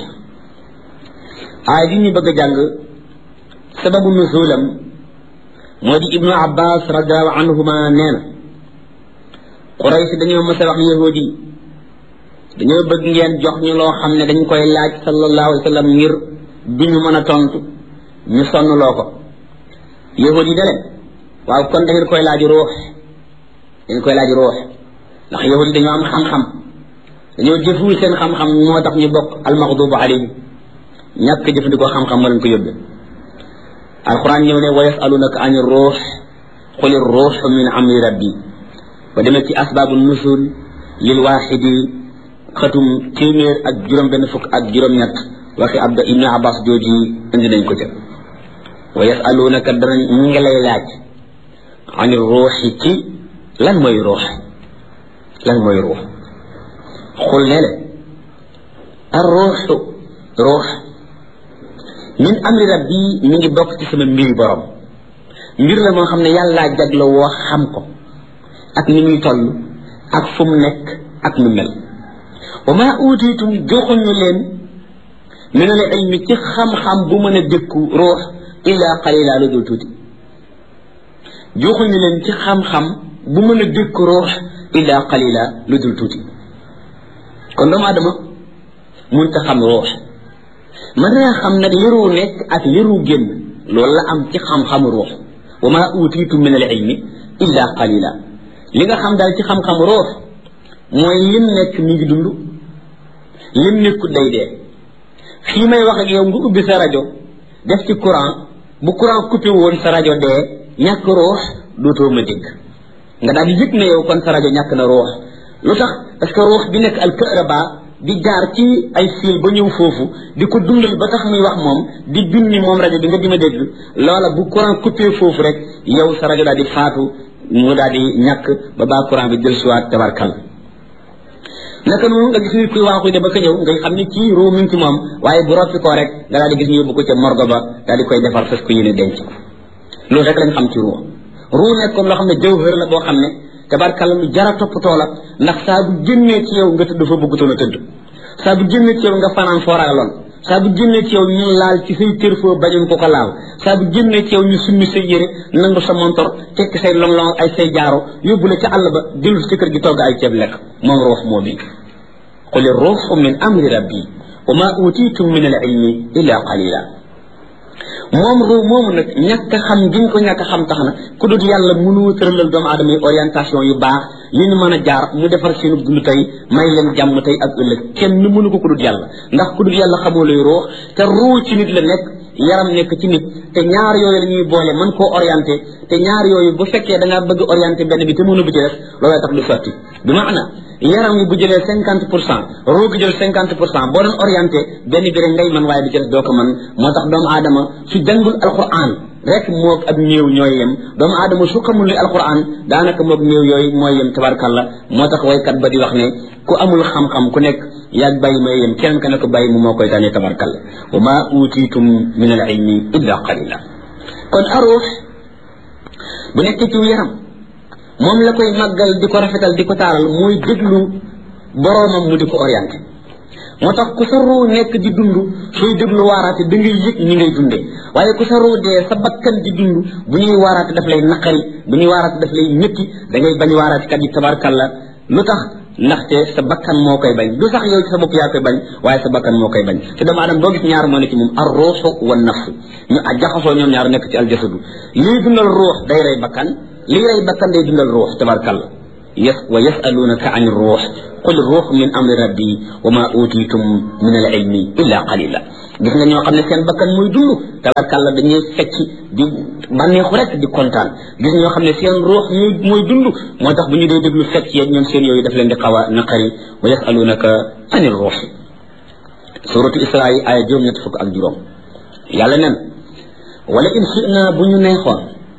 aay bi ñu bëgg a jàng sababu nuzulam moo di ibnu abbas radiallahu anhuma nee na quraysh dañoo mës a wax yahudi yi dañoo bëgg ngeen jox ñu loo xam ne dañ koy laaj sallallahu alayhi wa sallam ngir du ñu mën a tontu ñu sonn loo ko yahudi yi da leen waaw kon da ngeen koy laaj ruux dañ koy laaj ruux ndax yahudi dañoo am xam-xam dañoo jëful seen xam-xam moo tax ñu bokk almaxdubu alayhim ñàkk jëfandikoo xam-xam moo leen ko yóbbe alquran ñëw ne wa yasalunaka ani ruux quli ruux min amri rabbi ba demee ci asbaabu nusul lil waaxidi xatum téeméer ak juróom benn fukk ak juróom-ñett waxi abda ibnu abbas jooji indi nañ ko ca wa yasalunaka danañ ñu ngi lay laaj ani ruuxi ci lan mooy ruux lan mooy ruux xul ne le ar ruuxu ruux min amri rabbi mi ngi bokk ci sama mbiri borom mbir la moo xam ne yàllaa jagla woo xam ko ak ni muy toll ak fu mu nekk ak nu mel wa maa uutiitum joxuñu leen min al ilmi ci xam-xam bu mën a dëkku ruux illa qalila lu dul tuuti joxuñu leen ci xam-xam bu mën a dëkku ruux illa qalila lu dul tuuti kon doomu adama munta xam ruux mën naa xam nag liru nekk ak liru génn loolu la am ci xam-xam ruux wa maa uutiitum min al ilmi illa qalila li nga xam daal ci xam-xam ruux mooy lim nekk mi ngi dund lim nekkut day dee fii may wax ak yow nga ubbi sa rajo def ci courant bu courant coupé woon sa rajo dee ñàkk ruux dootoo ma dégg nga daal di yëg ne yow kon sa rajo ñàkk na ruux lu tax parce que ruux bi nekk al kahraba di jaar ci ay fil ba ñëw foofu di ko dundal ba tax muy wax moom di binni moom rajo bi nga di ma dégg loola bu courant coupé foofu rek yow sa rajo daal di faatu mu daal di ñàkk ba baa courant bi jël siwaat tabarkal naka noonu nga gis nit kuy waaxuy de ba ka ñëw ngay xam ne kii ruu mi ngi ci moom waaye bu roppi koo rek nga daal di gis ñu yóbbu ko ca morgo ba daal di koy defar fas ko yéene denc ko loolu rek lañ xam ci ruu ruu nekk comme loo xam ne jawhër la boo xam ne tabarkal lu jara toppatoo la ndax saa bu génnee ci yow nga tëdd fa bëggutoon a tëdd saa bu génnee ci yow nga fanaan foo ragaloon saa bu génnee ci yow ñu laal ci say kër foo bañoon ko ko laal saa bu génnee ci yow ñu summi say yére nangu sa montor tekki say long-long ay say jaaro yóbbu la ca àll ba dellu ci kër gi togg ay ceeb lekk moom ruux moo bi qul ruuxu min amri rabbi wa ma utitum min al ilmi illa qalila moom ruu moomu nag ñàkk a xam giñ ko ñàkk a xam tax na ku dul yàlla mënu tëralal doomu aadama yi orientation yu baax yu ñu mën a jaar mu defar seenu dund tey may leen jàmm tey ak ëllëg kenn mënu ko ku dul yàlla ndax ku dul yàlla xamoo luy ruux te ruu ci nit la nekk yaram nekk ci nit te ñaar yooyu la ñuy boole mën koo orienté te ñaar yooyu bu fekkee da ngaa bëgg orienté benn bi te mënu bi ci des looloo tax du sotti bi maana yaram wi bu jëlee cinquante pour cent ruu gi jël cinquante pour cent boo doon orienté benn bi rek ngay mën waaye bi ci des doo ko mën moo tax doomu aadama su jàngul alquran rek moog ak néew ñooy yem doomu aadama su xamul li alquran daanaka moog néew yooyu mooy yem tabarkalla moo tax waykat ba di wax ne ku amul xam-xam ku nekk yaag bàyyi may yem keneen ka ne ko bàyyi mu moo koy tànnee tabarkalla wa ma utitum min al ilmi illa qalila kon aruux bu nekk ci yaram moom la koy màggal di ko rafetal di ko taaral muy déglu boroomam mu di ko orienté moo tax ku sa ruu nekk di dund sooy déglu waaraate da ngay yëg ñi ngay dunde waaye ku sa ruu dee sa bakkan di dund bu ñuy waaraate daf lay naqari bu ñuy waaraate daf lay ñetti da ngay bañ waaraate kat yi tabarkalla lu tax ndaxte sa bakkan moo koy bañ du sax yow ci sa bopp yaa koy bañ waaye sa bakkan moo koy bañ te doomu aadama boo gis ñaar moo ne ci moom ar ruuxu wa nafsu ñu jaxasoo ñoom ñaar nekk ci aljasadu lii dundal ruux day rey bakkan lii rey bakkan day dundal ruux tabarkalla yes wa yasalunaka an ruux qul ruux min amri rabbi wa ma utitum min al ilmi illa qalila gis nga ñoo xam ne seen bakkan muy dund tabarkàlla dañuy fecc di bànneexu rek di kontaan gis ñoo xam ne seen ruux muy muy dund moo tax bu ñu dee déglu fecc yeeg ñoom seen yooyu daf leen di xaw a naqari wa yasalunaka ani ruux suratu isra yi aaya juróom ñett fukk ak juróom yàlla nen wala in shina bu ñu neexoon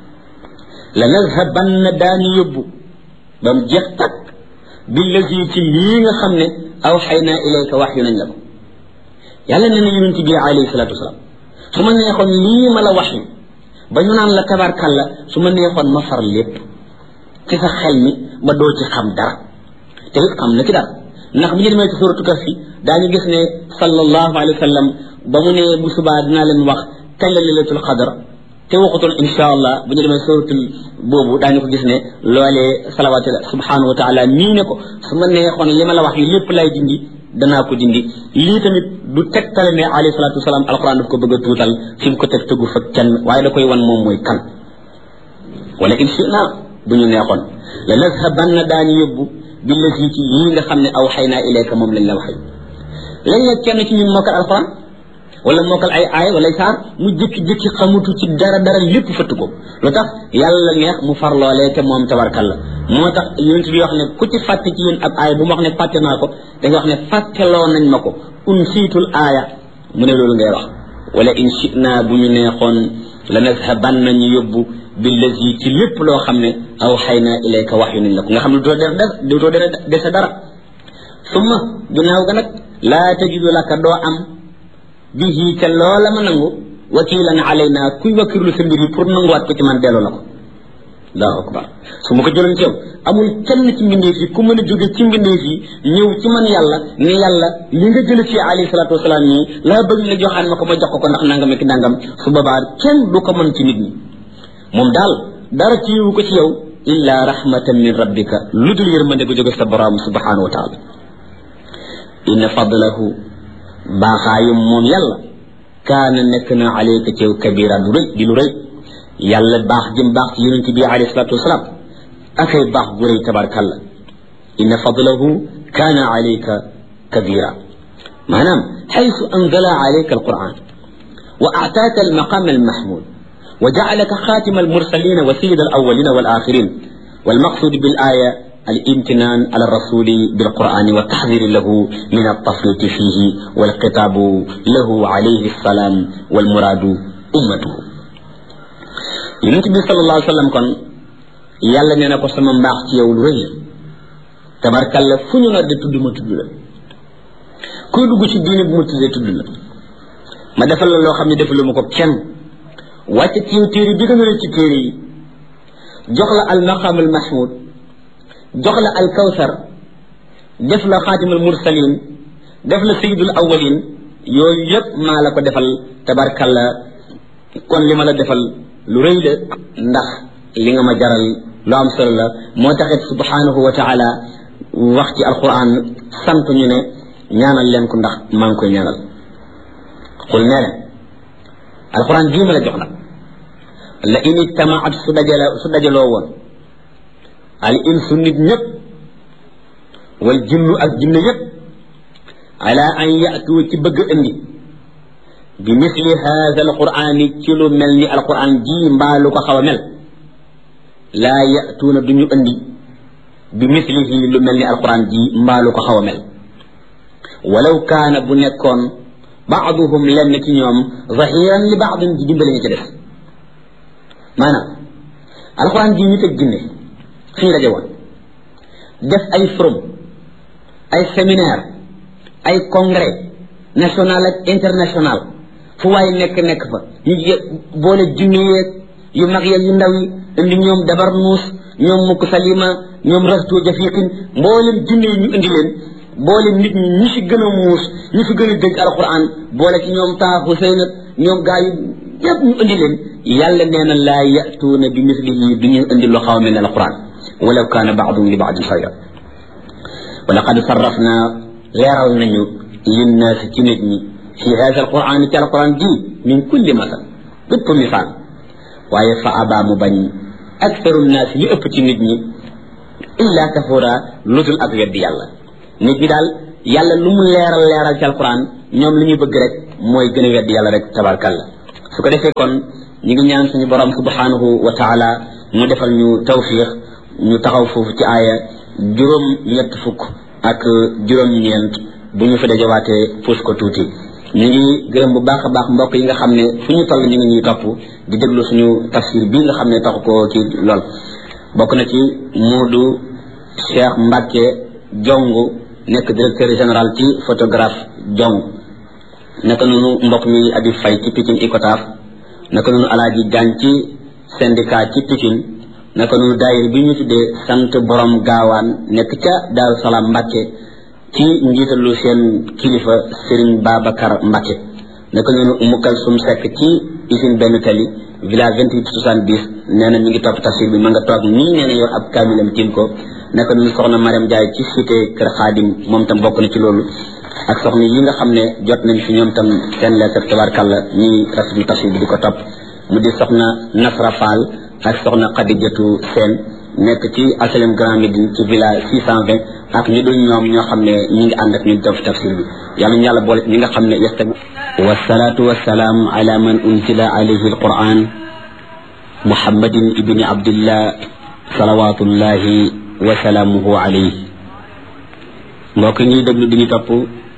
la nazhabanna daani yóbbu ba mu jeex takk billazi ci lii nga xam ne aw xay naa ilayka wax yu nañ la ko yàlla nee na yonent bi alayhi salatu wasalaam su ma neexoon lii ma la wax yu ba ñu naan la tabarkalla su ma neexoon ma far lépp ci sa xel mi ba doo ci xam dara te it xam na ci dara ndax bu ñu demee ci suratu kaf fi daañu gis ne sallallahu alayhi wa sallam ba mu ne bu subaa dinaa leen wax kañ la lailatul qadar te waxutoon insha allah bu ñu demee suratul boobu daañu ko gis ne loolee salawaatu subhanahu wa taala nii ne ko su ma neexoon li ma la wax yi lépp lay dindi danaa ko dindi lii tamit du tegtale ne alayhi salatu wasalaam alquran daf ko bëgg a tuutal fi mu ko teg tëggu fa kenn waaye da koy wan moom mooy kan wala in shina bu ñu neexoon la nazhabanna daañu yóbbu billati ci yii nga xam ne aw xay naa ilayka moom lañ la waxee lañ la kenn ci ñun mokkal alquran wala mokkal ay aay wala saar mu jékki-jékki xamutu ci dara dara lépp fëtt ko lu tax yàlla neex mu far loolee te moom tabarkalla moo tax yonent bi wax ne ku ci fàtte ci yéen ab aaya bu ma wax ne fàtte naa ko da nga wax ne fàtteloo nañ ma ko un siitul aaya mu ne loolu ngay wax wala in shina bu ñu neexoon la nazhaban nañu yóbbu billazi ci lépp loo xam ne aw xay naa ilayka wax yu nañ la ko nga xam ne doo def doo dese dara summa ginnaaw ga nag laa tajidu laka doo am bihi te loola ma nangu wakilan alayna kuy wakkirlu sa mbir yi pour nanguwaat ko ci man delloo la ko allahu akbar su ma ko jëloon ci yow amul kenn ci mbindeef yi ku mën a jóge ci mbindeef yi ñëw ci man yàlla ne yàlla li nga jële ci alayhi salatu wasalaam nii laa bëgg nga joxaan ma ko ma jox ko ko ndax nangam ak nangam su boobaa kenn du ko mën ci nit ñi moom daal dara ci yiwu ko ci yow illa rahmatan min rabbika lu dul yërmande gu jóge sa borom subhanahu wa taala inna fadlahu baaxaayum moom yàlla kaana nekk na alayka ci yow kabira du rëy di lu rëy yàlla baax jëm baax ci yonente bi alayhi salatu wasalaam akay baax gu rëy tabarkalla inna fadlahu kaana alayka kabira maanaam xaysu anzala alayka alquran wa aataaka almaqam almahmud wa jacalaka xaatima almursalina wa sayida alawalina walakhirin والمقصود بالآية الامتنان على الرسول بالقرآن والتحذير له من التفريط فيه والخطاب له عليه السلام والمراد أمته يونت صلى الله عليه وسلم كون يالا نينا كو سما مباخ ci yow lu rëy tabarkalla fu ñu nodde tudd ma tudd la kuy dugg ci diine bu ma tuddee tudd la ma defal la loo xam ne defaluma ko kenn wàcce ci téere bi gën a ci téere yi jox la al maqam al mahmud jox la al kawsar def la xaatimul mursalin def la sayidul awalin yooyu yëpp maa la ko defal tabarkalla kon li ma la defal lu rëy la ndax li nga ma jaral lu am solo la moo taxit subhanahu wa taala wax ci alquran sant ñu ne ñaanal leen ko ndax maa ngi koy ñaanal xul nee na alquran jii ma la jox nag la in ijtamaat su dajale su dajaloo woon al insu nit ñëpp wal jinnu ak jinne yëpp ala an yatu ci bëgg indi bi misli hada alqurani ci lu mel ni alquran ji mbaa lu ko xaw a mel laa yatuuna du ñu indi bi mislihi lu mel ni alquran ji mbaa lu ko xaw a mel walaw kaana bu nekkoon baaduhum lenn ci ñoom zahiran li baadin di dimbale ñu ci def maanaam alxuraan ji ñu teg ginne fii la jawoon def ay forum ay séminaire ay congrès national ak international fu waaye nekk nekk fa ñu boole junne yeeg yu mag yeeg yu ndaw yi indi ñoom dabar nuus ñoom mukk salima ñoom rasto jafiqin mboolem junne yi ñu indi leen boole nit ñi ñi fi gën a muus ñi fi gën a dégg alquran boole ci ñoom taa Huseyn ak ñoom gaa yu yëpp ñu indi leen yàlla nee na laa yatuuna bi mislihi du ñu indi lu xaw mel ne alquran walaw kaana baadum li baadin xayra wa laqad sarrafna leeral nañu linnaasi ci nit ñi fi hada alquran ci alquran ji min kulli masal bépp misaal waaye fa abaa mu bañ aktaru nnaas li ëpp ci nit ñi illa kafura ludul ak weddi yàlla nit ñi daal yàlla lu mu leeral leeral ci alquran ñoom li ñuy bëgg rek mooy gën a weddi yàlla rek tabarkalla su ko defee kon ñu ngi ñaan suñu borom subhanahu wa taala mu defal ñu tawfiq ñu taxaw foofu ci aaya juróom ñett fukk ak juróom ñeent bu ñu fa dajawaatee puus ko tuuti ñu ngi gërëm bu baax a baax mbokk yi nga xam ne fu ñu toll ñu ngi ñuy topp di déglu suñu tafsir bii nga xam ne taxu ko ci lool bokk na ci Moodu Cheikh Mbacke Jongu nekk directeur général ci photographe Jong naka noonu mbokk mi Abi Fay ci Pikine Icotaf naka noonu Alaaji Jaañ ci syndicat ci Pikine naka noonu daayir bi ñu tuddee sant borom gaawaan nekk ca Daaru Salaam Mbacke ci njiitalu seen kilifa Serigne Babacar Mbacke naka noonu Mukal Sum Sekk ci usine benn tali village vingt huit soixante dix nee na mi ngi topp tafsir bi ma nga toog nii nee na yor ab kaamilam tiim ko naka noonu soxna Mariam Jaay ci cité Kër Xaadim moom tam bokk na ci loolu ak soxna yi nga xam ne jot nañ fi ñoom tam seen lettre tabarkàlla ñi rafetlu tafsir bi di ko topp mu di soxna Nasra Fall ak soxna Xadijatu Seen nekk ci asalem Grand Médine ci village six cent vingt ak ñu dul ñoom ñoo xam ne ñi ngi ànd ak ñun def tafsir bi yàlla ñu yàlla boole ñi nga xam ne yastami wasalaatu wasalaam ala man unzila alayhi alquran muhammadin ibni abdillah salawatullahi wa salaamuhu alayhi mbokk ñuy déglu di ñu topp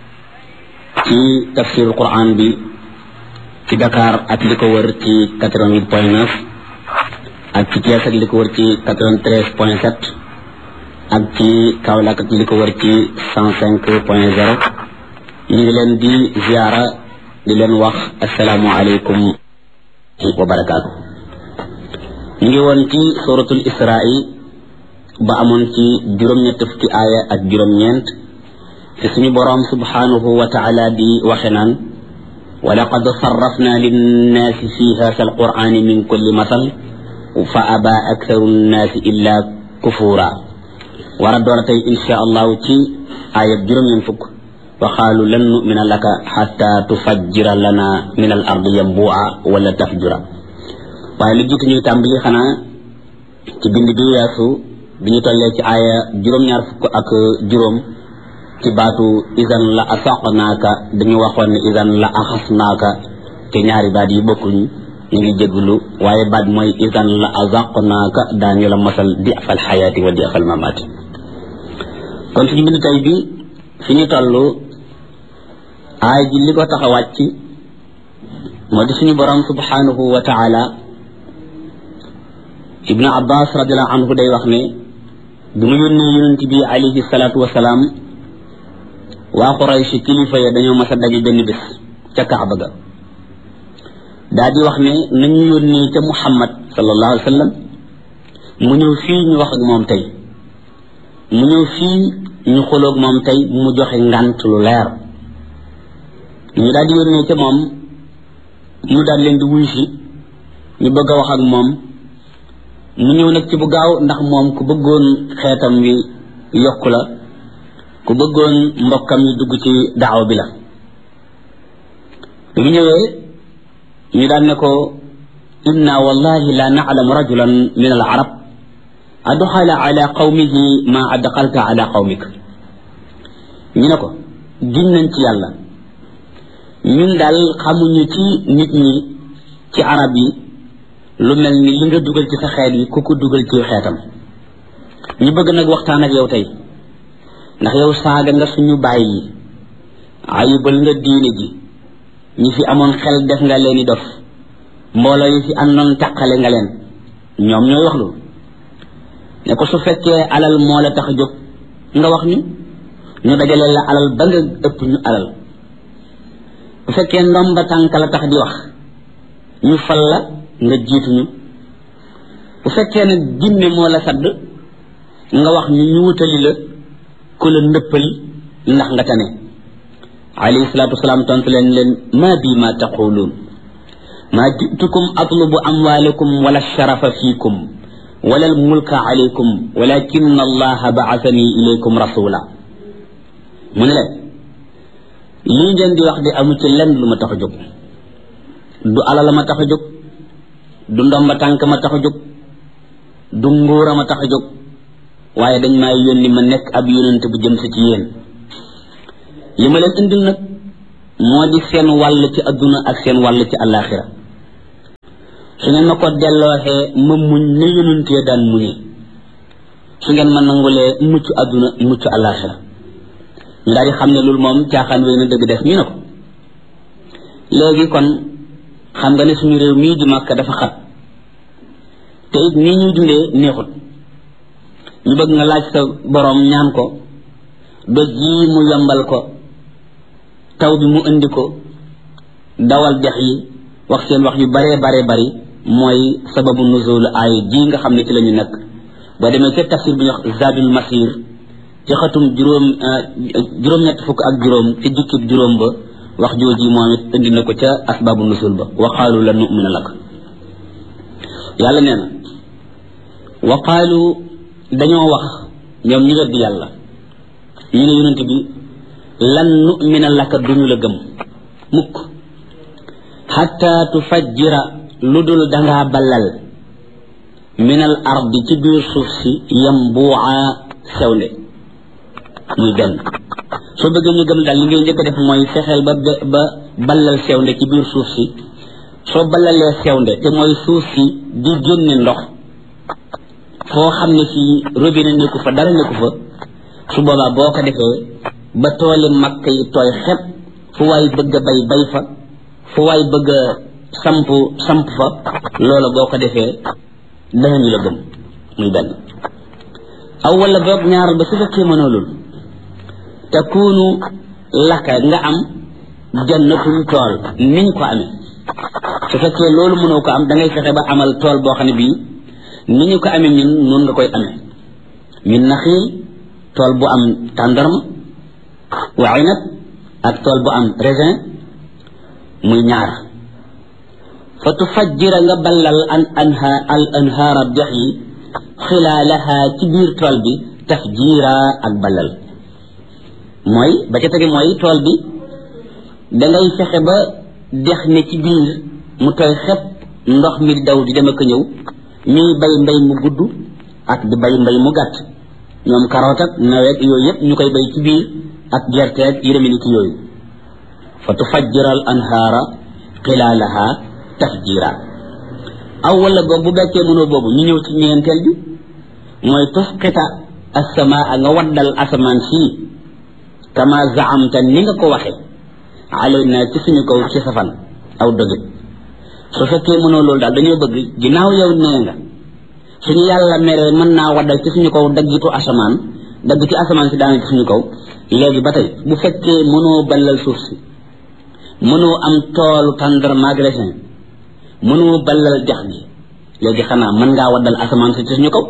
ci tafsirul quran bi ci Dakar ak li ko wër ci 88 point 9 ak ci Thiès ak li ko wër ci 93 point 7 ak ci Kaolack ak li ko wër ci 105 point 0 ñu ngi leen di ziara di leen wax asalaamu aleykum wa barakaatu ñu ngi woon ci suratul isra'i ba amoon ci juróom-ñett fukki aaya ak juróom-ñeent fi suñu boroom subhanahu wa taala di waxe naan wa laqad sarrafna linnaasi fi hasa alqur'ani min kulli masal fa aba aktharu nnaasi illa kufura war a door a tey insha allahu ci aayab juróom-ñeent fukk wa qaalu lan numina laka xatta tufajjira lana min al ardi yambua wala tafjura waaye lu jiitu ñuy tàmbali xanaa ci bind bi weesu bi ñu tollee ci aaya juróom-ñaar fukk ak juróom ci baatu isan la asaqnaaka dañu waxoon ne isan la axasnaaka te ñaari baat yi bokkuñ ñu ngi jégglu waaye baat mooy isan la azaqnaaka daañu la mosal di afal xayaati wa di afal mamaati kon suñu bind tey bi fi ñu toll aay ji li ko tax a wàcc moo di suñu borom subhanahu wa taala ibnu abbas radiallahu anhu day wax ne bi mu yónnee yonent bi alayhi salaatu wasalaam waa Quraysh kilifa ya dañoo mas a daje benn bés ca Kaaba ga daa di wax ne nañu yónnee ca Muhammad sallallahu alayhi wa sallam mu ñëw fii ñu wax ak moom tey mu ñëw fii ñu xoloog moom tey mu joxe ngant lu leer ñu daal di yónnee ca moom mu daal leen di wuy si ñu bëgg a wax ak moom mu ñëw nag ci bu gaaw ndax moom ku bëggoon xeetam wi yokku la ku bëggoon mbokkam yi dugg ci daaw bi la bi mu ñëwee ñu daan ne ko inna wallahi la na'lamu rajulan min al arab adxala ala qawmihi ma adxalta ala qawmik ñu ne ko giñ nañ ci yàlla ñun daal xamuñu ci nit ñi ci arab yi lu mel ni li nga dugal ci sa xeet yi ku ko dugal ci xeetam ñu bëgg nag waxtaan ak yow tey ndax yow saaga nga suñu bàyyi yi ayibal nga diine ji ñi fi amoon xel def nga leen i dof mbooloo yi fi àndoon taqale nga leen ñoom ñooy wax lu ne ko su fekkee alal moo la tax a jóg nga wax ñu ñu dajale la alal ba nga ëpp ñu alal bu fekkee ndomba tànk la tax di wax ñu fal la nga jiituñu bu fekkee nag jinne moo la sadd nga wax ñu ñu wutali la ku la ndëppal ndax nga tane alayhi salaatu wasalaam tontu leen leen ma bi ma taquluun ma jitukum atlubu amwalakum wala sharafa fiikum wala almulka alaykum walakin allaha baasani ilaykum rasula mu ne leen lii ngeen di wax di amu ci lenn lu ma tax a jóg du alal ma tax a jóg du ndomba tànk ma tax a jóg du nguura ma tax a jóg waaye dañ maa yónni ma nekk ab yónent bu jëm si ci yéen li ma leen indil nag moo di seen wàll ci adduna ak seen wàll ci àllaaxira su ngeen ma ko dellooxee ma muñ ne yonentee daan muñee su ngeen ma nangulee mucc adduna mucc àllaaxira ñu daal di xam ne loolu moom caaxaan wéy na dëgg def ñu ne ko léegi kon xam nga ne suñu réew mii di Makka dafa xat te it nii ñuy dundee neexut ñu bëgg nga laaj sa boroom ñaan ko doj yi mu yombal ko taw bi mu indi ko dawal dex yi wax seen wax yu baree baree bari mooy sababu nuzul aay ji nga xam ne ci la ñu nekk boo demee ca tafsir bi ñu wax zadul masir ci xatum juróom juróom-ñett fukk ak juróom ci jukkib juróom ba wax jooji moom it indi na ko ca asbaabu nusul ba wa qaalu la numina lak yàlla nee na wa qaalu dañoo wax ñoom ñu weddi yàlla ñu ne yonent bi lan numina laka duñu la gëm mukk xatta tufajjira lu dul dangaa ballal min al ardi ci biir suuf si yambuuca sewnde muy benn soo bëggee ñu gëm daal li ngay njëkk a def mooy fexeel ba ba ballal sewnde ci biir suuf si soo ballalee sewnde te mooy suuf si di génne ndox foo xam ne fii robinet nekku fa dara nekku fa su boobaa boo ko defee ba tooli makk yi tooy xepp fu waay bëgg a bay bay fa fu waay bëgg a samp samp fa loola boo ko defee danañu la gëm muy benn aw wala boog ñaar ba su fekkee mënoo loolu takunu laka nga am jannatun tool niñ ko amee su fekkee loolu mënoo ko am da ngay fexe ba amal tool boo xam ne bii ni ñu ko amee ñun noonu nga koy amee min naxiil tool bu am tàndarma wa inab ak tool bu am raisin muy ñaar fa tufajjira nga ballal an anha al anhaara dex yi xilaalaha ci biir tool bi tafjiira ak ballal mooy ba ca tege mooy tool bi dangay fexe ba dex ne ci biir mu tooy xepp ndox mi di daw di dem ak ñëw ñuy bay mbay mu gudd ak di bay mbay mu gàtt ñoom karoot ak nawet yooyu yëpp ñu koy bay ci biir ak gerte ak yu demee ni ki yooyu fa tufajjira al anhaara xilaalaha tafjira aw wala boog bu bekkee mënoo boobu ñu ñëw ci ñeenteel bi mooy tusqita assamaa nga waddal asamaan sii kama zaamta ni nga ko waxe alayna ci suñu kaw ci safan aw dogit su fekkee mënoo loolu daal dañoo bëgg ginnaaw yow nee nga suñu yàlla meree mën naa waddal ci suñu kaw daggitu asamaan dagg ci asamaan si daana ci suñu kaw léegi ba tey bu fekkee mënoo ballal suuf si mënoo am toolu tàndarma ak raisin mënoo ballal dex gi léegi xanaa mën ngaa waddal asamaan si ci suñu kaw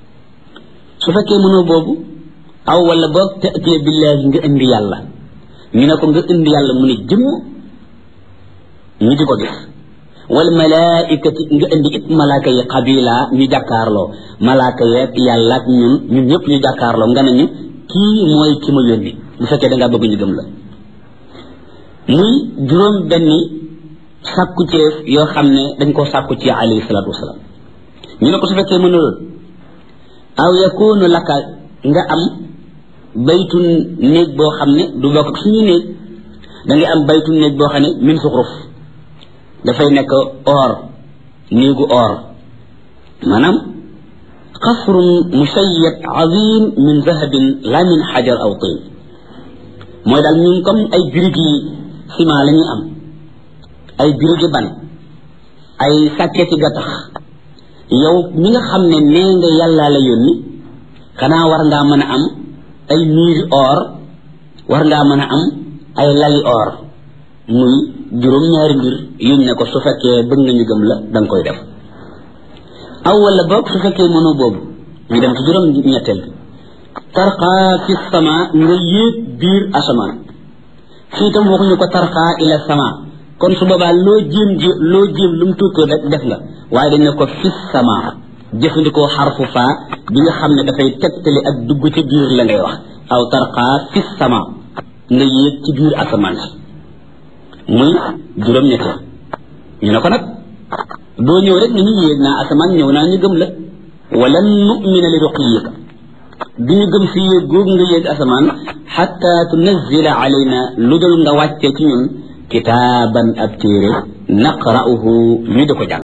su fekkee mënoo boobu aw wala boog tëtee billaahi nga indi yàlla ñu ne ko nga indi yàlla mu ne jëmm ñu di ko gis wal malaikati nga indi it malaaka yi xabila ñu jàkkaarloo malaaka yeeg yàlla ak ñun ñun ñëpp ñu jàkkaarloo nga ne ñu kii mooy ki ma yónni bu fekkee da ngaa bëgg ñu gëm la muy juróom benni sàkku ci yoo xam ne dañ koo sàkku ci alayhi salaatu wasalaam ñu ne ko su fekkee mëna lool aw yakunu laka nga am baytun néeg boo xam ne du bokk ak suñu néeg da ngay am baytun néeg boo xam ne min suxruf dafay nekk or néegu or maanaam qasrun musayyad azim min zahabin la min xajar aw tin mooy daal ñun comme ay birig yi ciment la ñuy am ay birigi ban ay sàkketi gattax yow mi nga xam ne nee nga yàllaa la yónni xanaa war ngaa mën a am ay miiri or war ngaa mën a am ay lali or muy juróom ñaari mbir yuñ ne ko su fekkee bëgg nga ñu gëm la da nga koy def aw wala boog su fekkee mënoo boobu ñu dem ci juróom ñetteel bi tarqaa fi sama nga yéeg biir asamaan fii tam waxuñu ko tarqaa ila sama kon su boobaa loo jéem ji loo jéem lu mu tuutoo rek def nga waaye dañ ne ko fi sama jëfandikoo xarfu faa bi nga xam ne dafay tegtali ak dugg ci biir la ngay wax aw tarqaa fi sama nga yéeg ci biir asamaan si muy juróom ñetteel ñu ne ko nag doo ñëw rek ni ñu yéeg naa asamaan ñëw naa ñu gëm la wala nu'mina li ruqiyika du ñu gëm si yéeg googu nga yéeg asamaan xatta tunazila alayna lu dul nga wàcce ci ñun kitaaban ab téere naqra'uhu ñu di ko jàng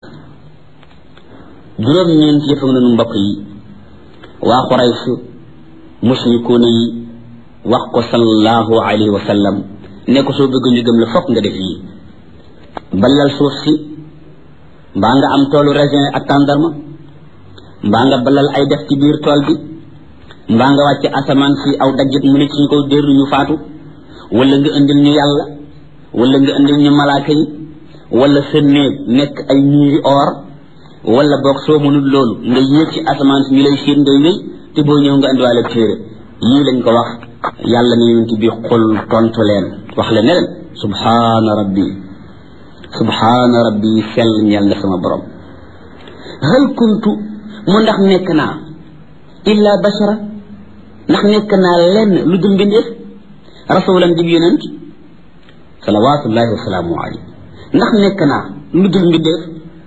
juróom ñeent yëf ak nanu mbokk yi waa Quraysh mushrikuuna yi wax ko sallallahu alayhi wa sallam ne ko soo bëgg ñu gëm la fokk nga def yi balal suuf si mbaa nga am toolu raisin ak tàndarma mbaa nga balal ay def ci biir tool bi mbaa nga wàcce asamaan si aw daggit mu ne ci ñu ko dérlu ñu faatu wala nga indil ñu yàlla wala nga indil ñu malaaka yi wala sa néeg nekk ay niiri or wala boog soo mënul loolu nga yéeg ci asamaan si ñu lay xiir ngay wéy te boo ñëw nga indiwaale téere yii lañ ko wax yàlla ne yonent bi xul tontu leen wax leen ne leen subhaana rabbi subhaana rabbi sell ñeel na sama borom hal kuntu mu ndax nekk naa illa bashara ndax nekk naa lenn lu dul mbindeef rasulan dib yonent salawatullahi wasalaamu alayhi ndax nekk naa lu dul mbindeef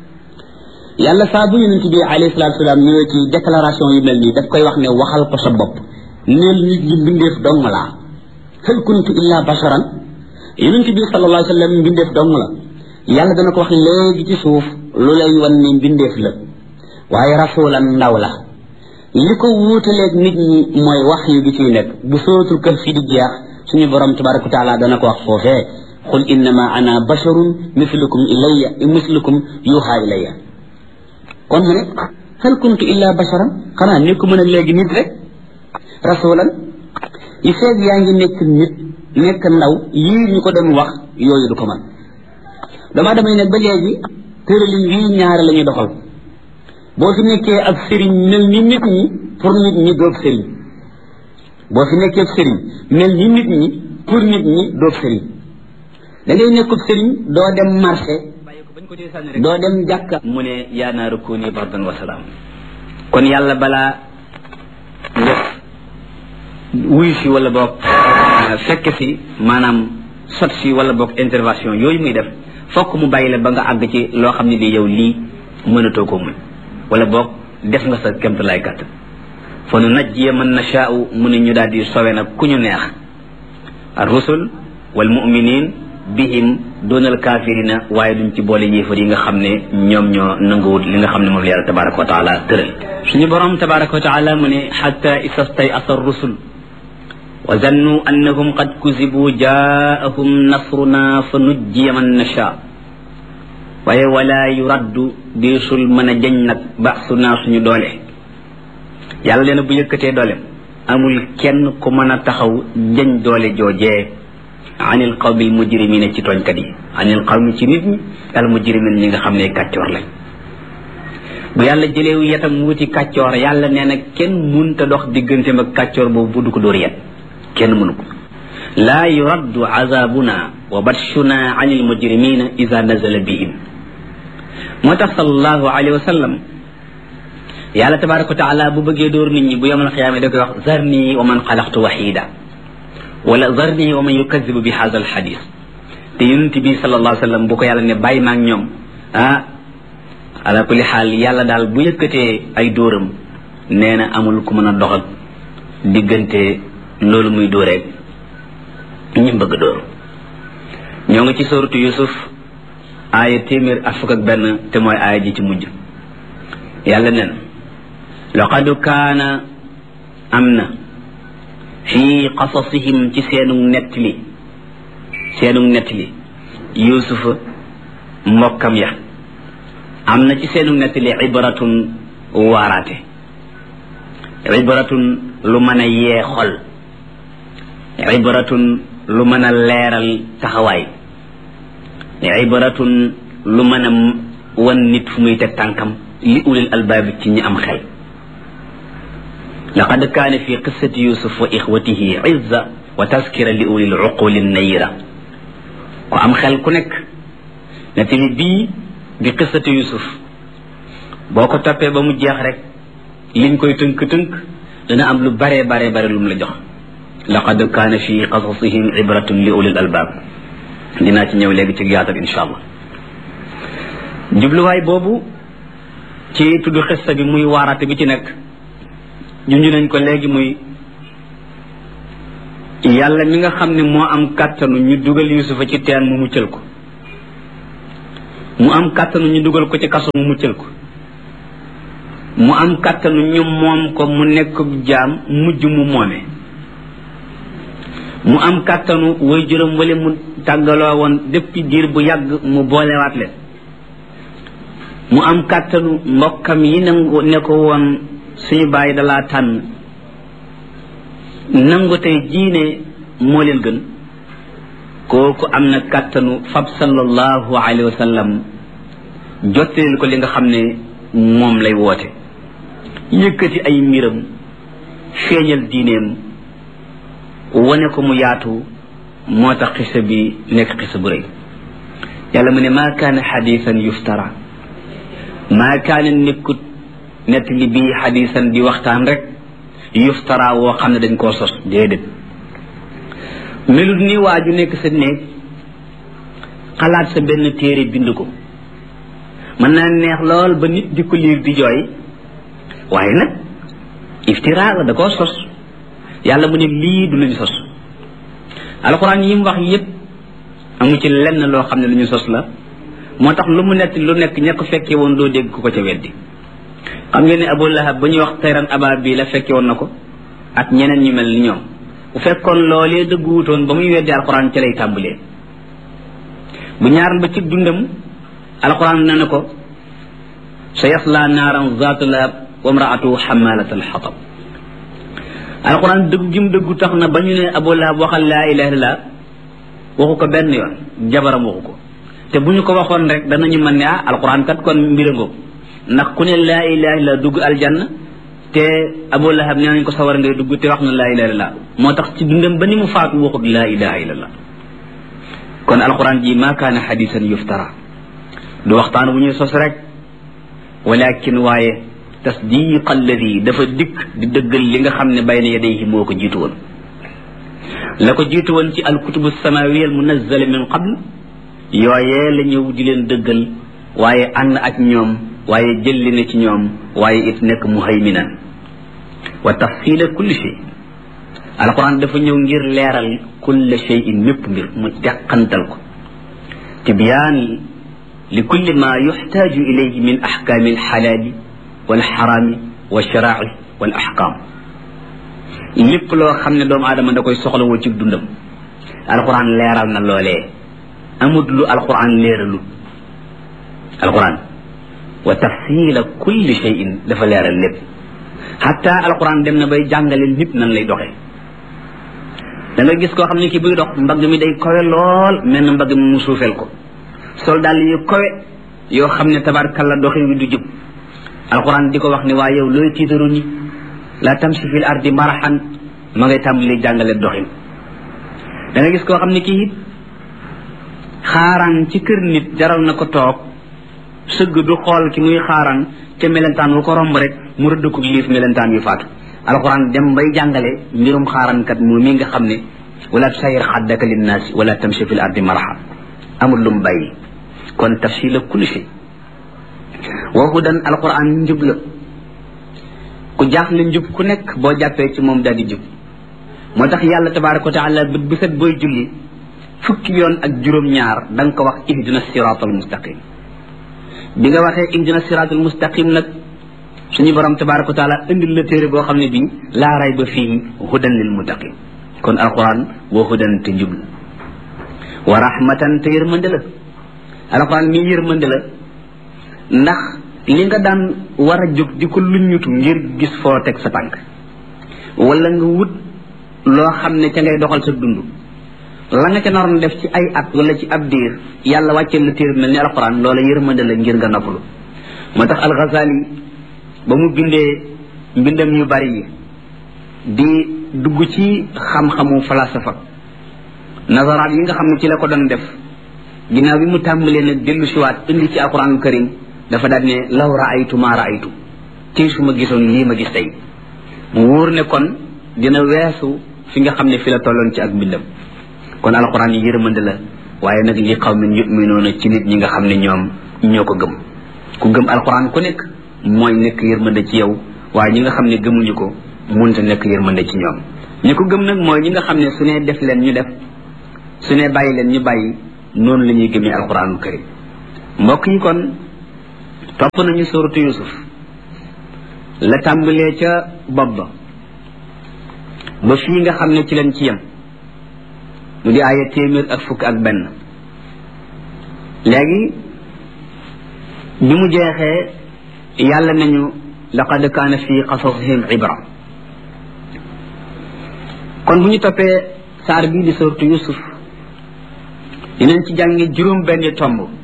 yàlla saa bu yonent bi alayhi salatu wasalaam ñëwee ci déclaration yu mel nii daf koy wax ne waxal ko sa bopp neel nit ñi mbindeef dong laa hal kuntu illa basharan yonent bi sallallahu alayhi wa sallam mbindeef dong la yàlla dana ko wax léegi ci suuf lu lay wan ne mbindeef la waaye rasulan ndaw la li ko wuutaleeg nit ñi mooy wax yi bi ciy nekk bu sootul kër fi di jeex suñu borom tabaraka wa taala dana ko wax foofee qul innama ana basharun mislukum ilayya mislukum yuuxa ilayya kon mu ne hal kuntu illa basharan xanaa nekku mën a léegi nit rek rasulan yi feeg yaa ngi nekk nit nekk ndaw yii ñu ko doon wax yooyu du ko man dama damay ne ba léegi tëralin wii ñaare la ñuy doxal boo fi nekkee ab sëriñ mel ni nit ñi pour nit ñi doob sëriñ boo fi nekkee ab sëriñ mel ni nit ñi pour nit ñi doob sëriñ da ngay nekkub sëriñ doo dem marché doo dem jàkka mu ne yaa naaru kuuni bardan wa salaam kon yàlla balaa nga wuy si wala boog fekk si maanaam sot si wala boog intervention yooyu muy def fokk mu bàyyi la ba nga àgg ci loo xam ne bi yow lii mënatoo ko muñ wala boog def nga sa kemt lay kàtt fa nu najjiya man nashaau mu ne ñu daal di sowe nag ku ñu neex ar rusul wal muminin bihim doonal kaafirina waaye duñ ci boole yéefar yi nga xam ne ñoom ñoo nanguwut li nga xam ne moom la yàlla tabaraka wa taala tëral suñu borom tabaraka wa taala mu ne xatta isastay asa rusul wa zannu annahum qad kuzibu jaahum nasruna fa nujjiya man nasha waaye wala yuraddu deesul mën a jañ nag baasu naa suñu doole yàlla leena bu yëkkatee doole amul kenn ku mën a taxaw jañ doole joojee anil qawmi al mujrimina ci tooñkat yi anil qawmi ci nit ñi al mujrimin ñi nga xam ne kàccoor lañ bu yàlla jëleewu yetam wuti kàccoor yàlla nee na kenn munta dox digganteem ak kàccoor boobu bu du ko dóor yet kenn mënu ko laa yuraddu azabuna wa batshuna anil mujrimina ida nazala bihim moo tax sallallahu alayhi wa sallam yàlla tabaraka wa taala bu bëggee dóor nit ñi bu yomal xiyaama da koy wax zarni wa man xalaqtu waxida wala zarni wa man yukadibu bi hada al xadis te yonent bi sallallahu alayhi wa sallam bu ko yàlla ne bàyyi maag ñoom ah ala kulli xaal yàlla daal bu yëkkatee ay dóoram nee na amul ku mën a dox ak diggante loolu muy dóoreeg ñi bëgg dóor ñoo ngi ci soratu yusuf aaya téeméer ak fukk ak benn te mooy aaya ji ci mujj yàlla nen laqad kaana am na fii qasasihim ci seenu nettali seenu nettali yusufa mbokkam ya am na ci seenu nettali ibratun waaraate ibratun lu mën a yee xol ibratun lu mën a leeral taxawaay ibratun lu mën a wan nit fu muy teg tànkam li ulil albaabi ci ñi am xel laqad kaane fi qissati yusuf wa ixwatihi izza wa taskira li ulil uquli nayira ku am xel ku nekk ne tamit bii di qissati yusuf boo ko toppee ba mu jeex rek liñ koy tënk-tënk dana am lu bare bare bare lu mu la jox laqad kaana fi qasasihim ibratun li ulil albaab dinaa ci ñëw léegi ci yaatal insha allah jubluwaay boobu ci tudd xista bi muy waaraate bi ci nekk junj nañ ko léegi muy yàlla mi nga xam ne moo am kàttanu ñu dugal yusufa ci teen mu muccal ko mu am kàttanu ñu dugal ko ci kaso mu muccal ko mu am kàttanu ñu moom ko mu nekk jaam mujj mu moome mu am kàttanu way juróom wala mu tàggaloo woon depuis diir bu yàgg mu boolewaat leen mu am kàttanu mbokkam yi nangu ne ko woon suñu bàyyi dalaa tànn nangu tey jiine moo leen gën kooku am na kàttanu fab sallallahu alayhi wa sallam jottaleel ko li nga xam ne moom lay woote yëkkati ay mbiram feeñal diineem wane ko mu yaatu moo tax xisa bi nekk xisa bu rëy yàlla mu ne maa kaana xadisan yuftara maa kaana nekkut nett li bii xadisan di waxtaan rek yuftara woo xam ne dañ koo sos déedéet melut ni waa ju nekk sa néeg xalaat sa benn téere bind ko mën naa neex lool ba nit di ko liir di jooy waaye nag iftira la da koo sos yàlla mu ne lii du luñ sos alxuraan yi mu wax yépp amu ci lenn loo xam ne lu ñu sos la moo tax lu mu nett lu nekk ña ko fekkee woon doo dégg ku ko ca weddi xam ngeen ne abu lahab ba ñuy wax tayran aba bi la fekke woon na ko ak ñeneen ñu mel ni ñoom bu fekkoon loolee dëggu wutoon ba muy weddi alxuraan ca lay tàmbalee bu ñaaral ba ci dundam alxuraan na ne ko sa yasla naaran zaatu lahab wa mraatu xamalat alxatab alxuraan dëggu gi mu dëggu tax na ba ñu ne abu lahab waxal laa ilaha illallah waxu ko benn yoon jabaram waxu ko te bu ñu ko waxoon rek danañu mën ne ah alxuraan kat kon mbirangoo ndax ku ne laa ilaha illa dugg aljanna te abu lahab nee nañ ko sawar ngay dugg te wax na laa ilaha illa moo tax ci dundam ba ni mu faatu waxut laa ilaha illa kon alquran ji ma kaana xadisan yuftara du waxtaan bu ñuy sos rek walakin waaye tasdiq alladi dafa dikk di dëggal li nga xam ne bayna yadayhi moo ko jiitu woon la ko jiitu woon ci alkutubu samawiya al munazzala min qabl yooyee la ñëw di leen dëggal waaye ànd ak ñoom waaye jëlli na ci ñoom waaye it nekk muhayminan wa tafsila kulli shay alquran dafa ñëw ngir leeral kulle cheyin mépp mbir mu teqantal ko tibyaan li kulli ma yuxtaaju ilayhi min axkaami alxalaali walxaraami walsharaaci wal axkaam lépp loo xam ne doomu aadama da koy soxlawoo ci dundam alquran leeral na loolee amut lu alquran leeralu alquran wa tafsila kulli cheyin dafa leeral lépp xatta alquran dem na bay jàngale nit nan lay doxee da nga gis koo xam ne ki buy dox mbagg mi day kowe lool mel na mbagg mi mu suufeel ko sol daal yu kowe yoo xam ne tabarkalla doxin wi du jub alquran di ko wax ne waa yow looy tiitaru ni la tamsi fil ardi maraxan ma ngay tàmbali jàngale doxin da nga gis koo xam ne kii xaaraan ci kër nit jaral na ko toog sëgg du xool ki muy xaaraan ca melentaan wu ko romb rek mu rëdd ko liif melentaan yu faatu alquran dem bay jàngale mbirum xaarankat moom mi nga xam ne wala tusayir xaddaka linnaasi wala tamshi fil ardi maraha amul lu mu bàyyi kon tafsila kulli shay wa hudan alquran njub la ku jaaxle njub ku nekk boo jàppee ci moom daal di jub moo tax yàlla tabaraka wa taala bët bu set booy julli fukki yoon ak juróom-ñaar da nga ko wax ihdina siratal mustaqim bi nga waxee ihdina siratal mustaqim nag suñu borom tabaraka wa taala indil la téere boo xam ne bii laa ray ba fii hudan lil muttaqin kon alquran wa hudan te njub la wa rahmatan te yërmande la alquran mi yërmande la ndax li nga daan war a jóg di ko luññutu ngir gis foo teg sa tànk wala nga wut loo xam ne ca ngay doxal sa dund la nga ca naroon def ci ay at wala ci ab diir yàlla wàcceel la téere mel ni alquran loola yërmande la ngir nga noppalu moo tax alxazali ba mu bindee mbindam yu bari yi di dugg ci xam-xamu falasafa nazaraat yi nga xam ne ci la ko doon def ginnaaw bi mu tàmbalee nag dellu siwaat indi ci alquran karim dafa daal ne law raaytu ma raaytu ci su ma gisoon lii ma gis tey mu wóor ne kon dina weesu fi nga xam ne fi la tolloon ci ak mbindam kon alquran yi yërmande la waaye nag li qawmin yuminuuna ci nit ñi nga xam ne ñoom ñoo ko gëm ku gëm alquran ku nekk mooy nekk yërmande ci yow waaye ñi nga xam ne gëmuñu ko munta nekk yërmande ci ñoom ñi ko gëm nag mooy ñi nga xam ne su ne def leen ñu def su ne bàyyi leen ñu bàyyi noonu la ñuy gëmee alquranul karim mbokk yi kon topp nañu suratu yusuf la tàmbalee ca bopp ba ba fii nga xam ne ci leen ci yem mu di aaya téeméer ak fukk ak benn léegi bi mu jeexee yàlla nañu laqad kaana fi qasasihim ibra kon bu ñu toppee saar bii di sortu yusuf dinañ ci jàngi juróom benn tomb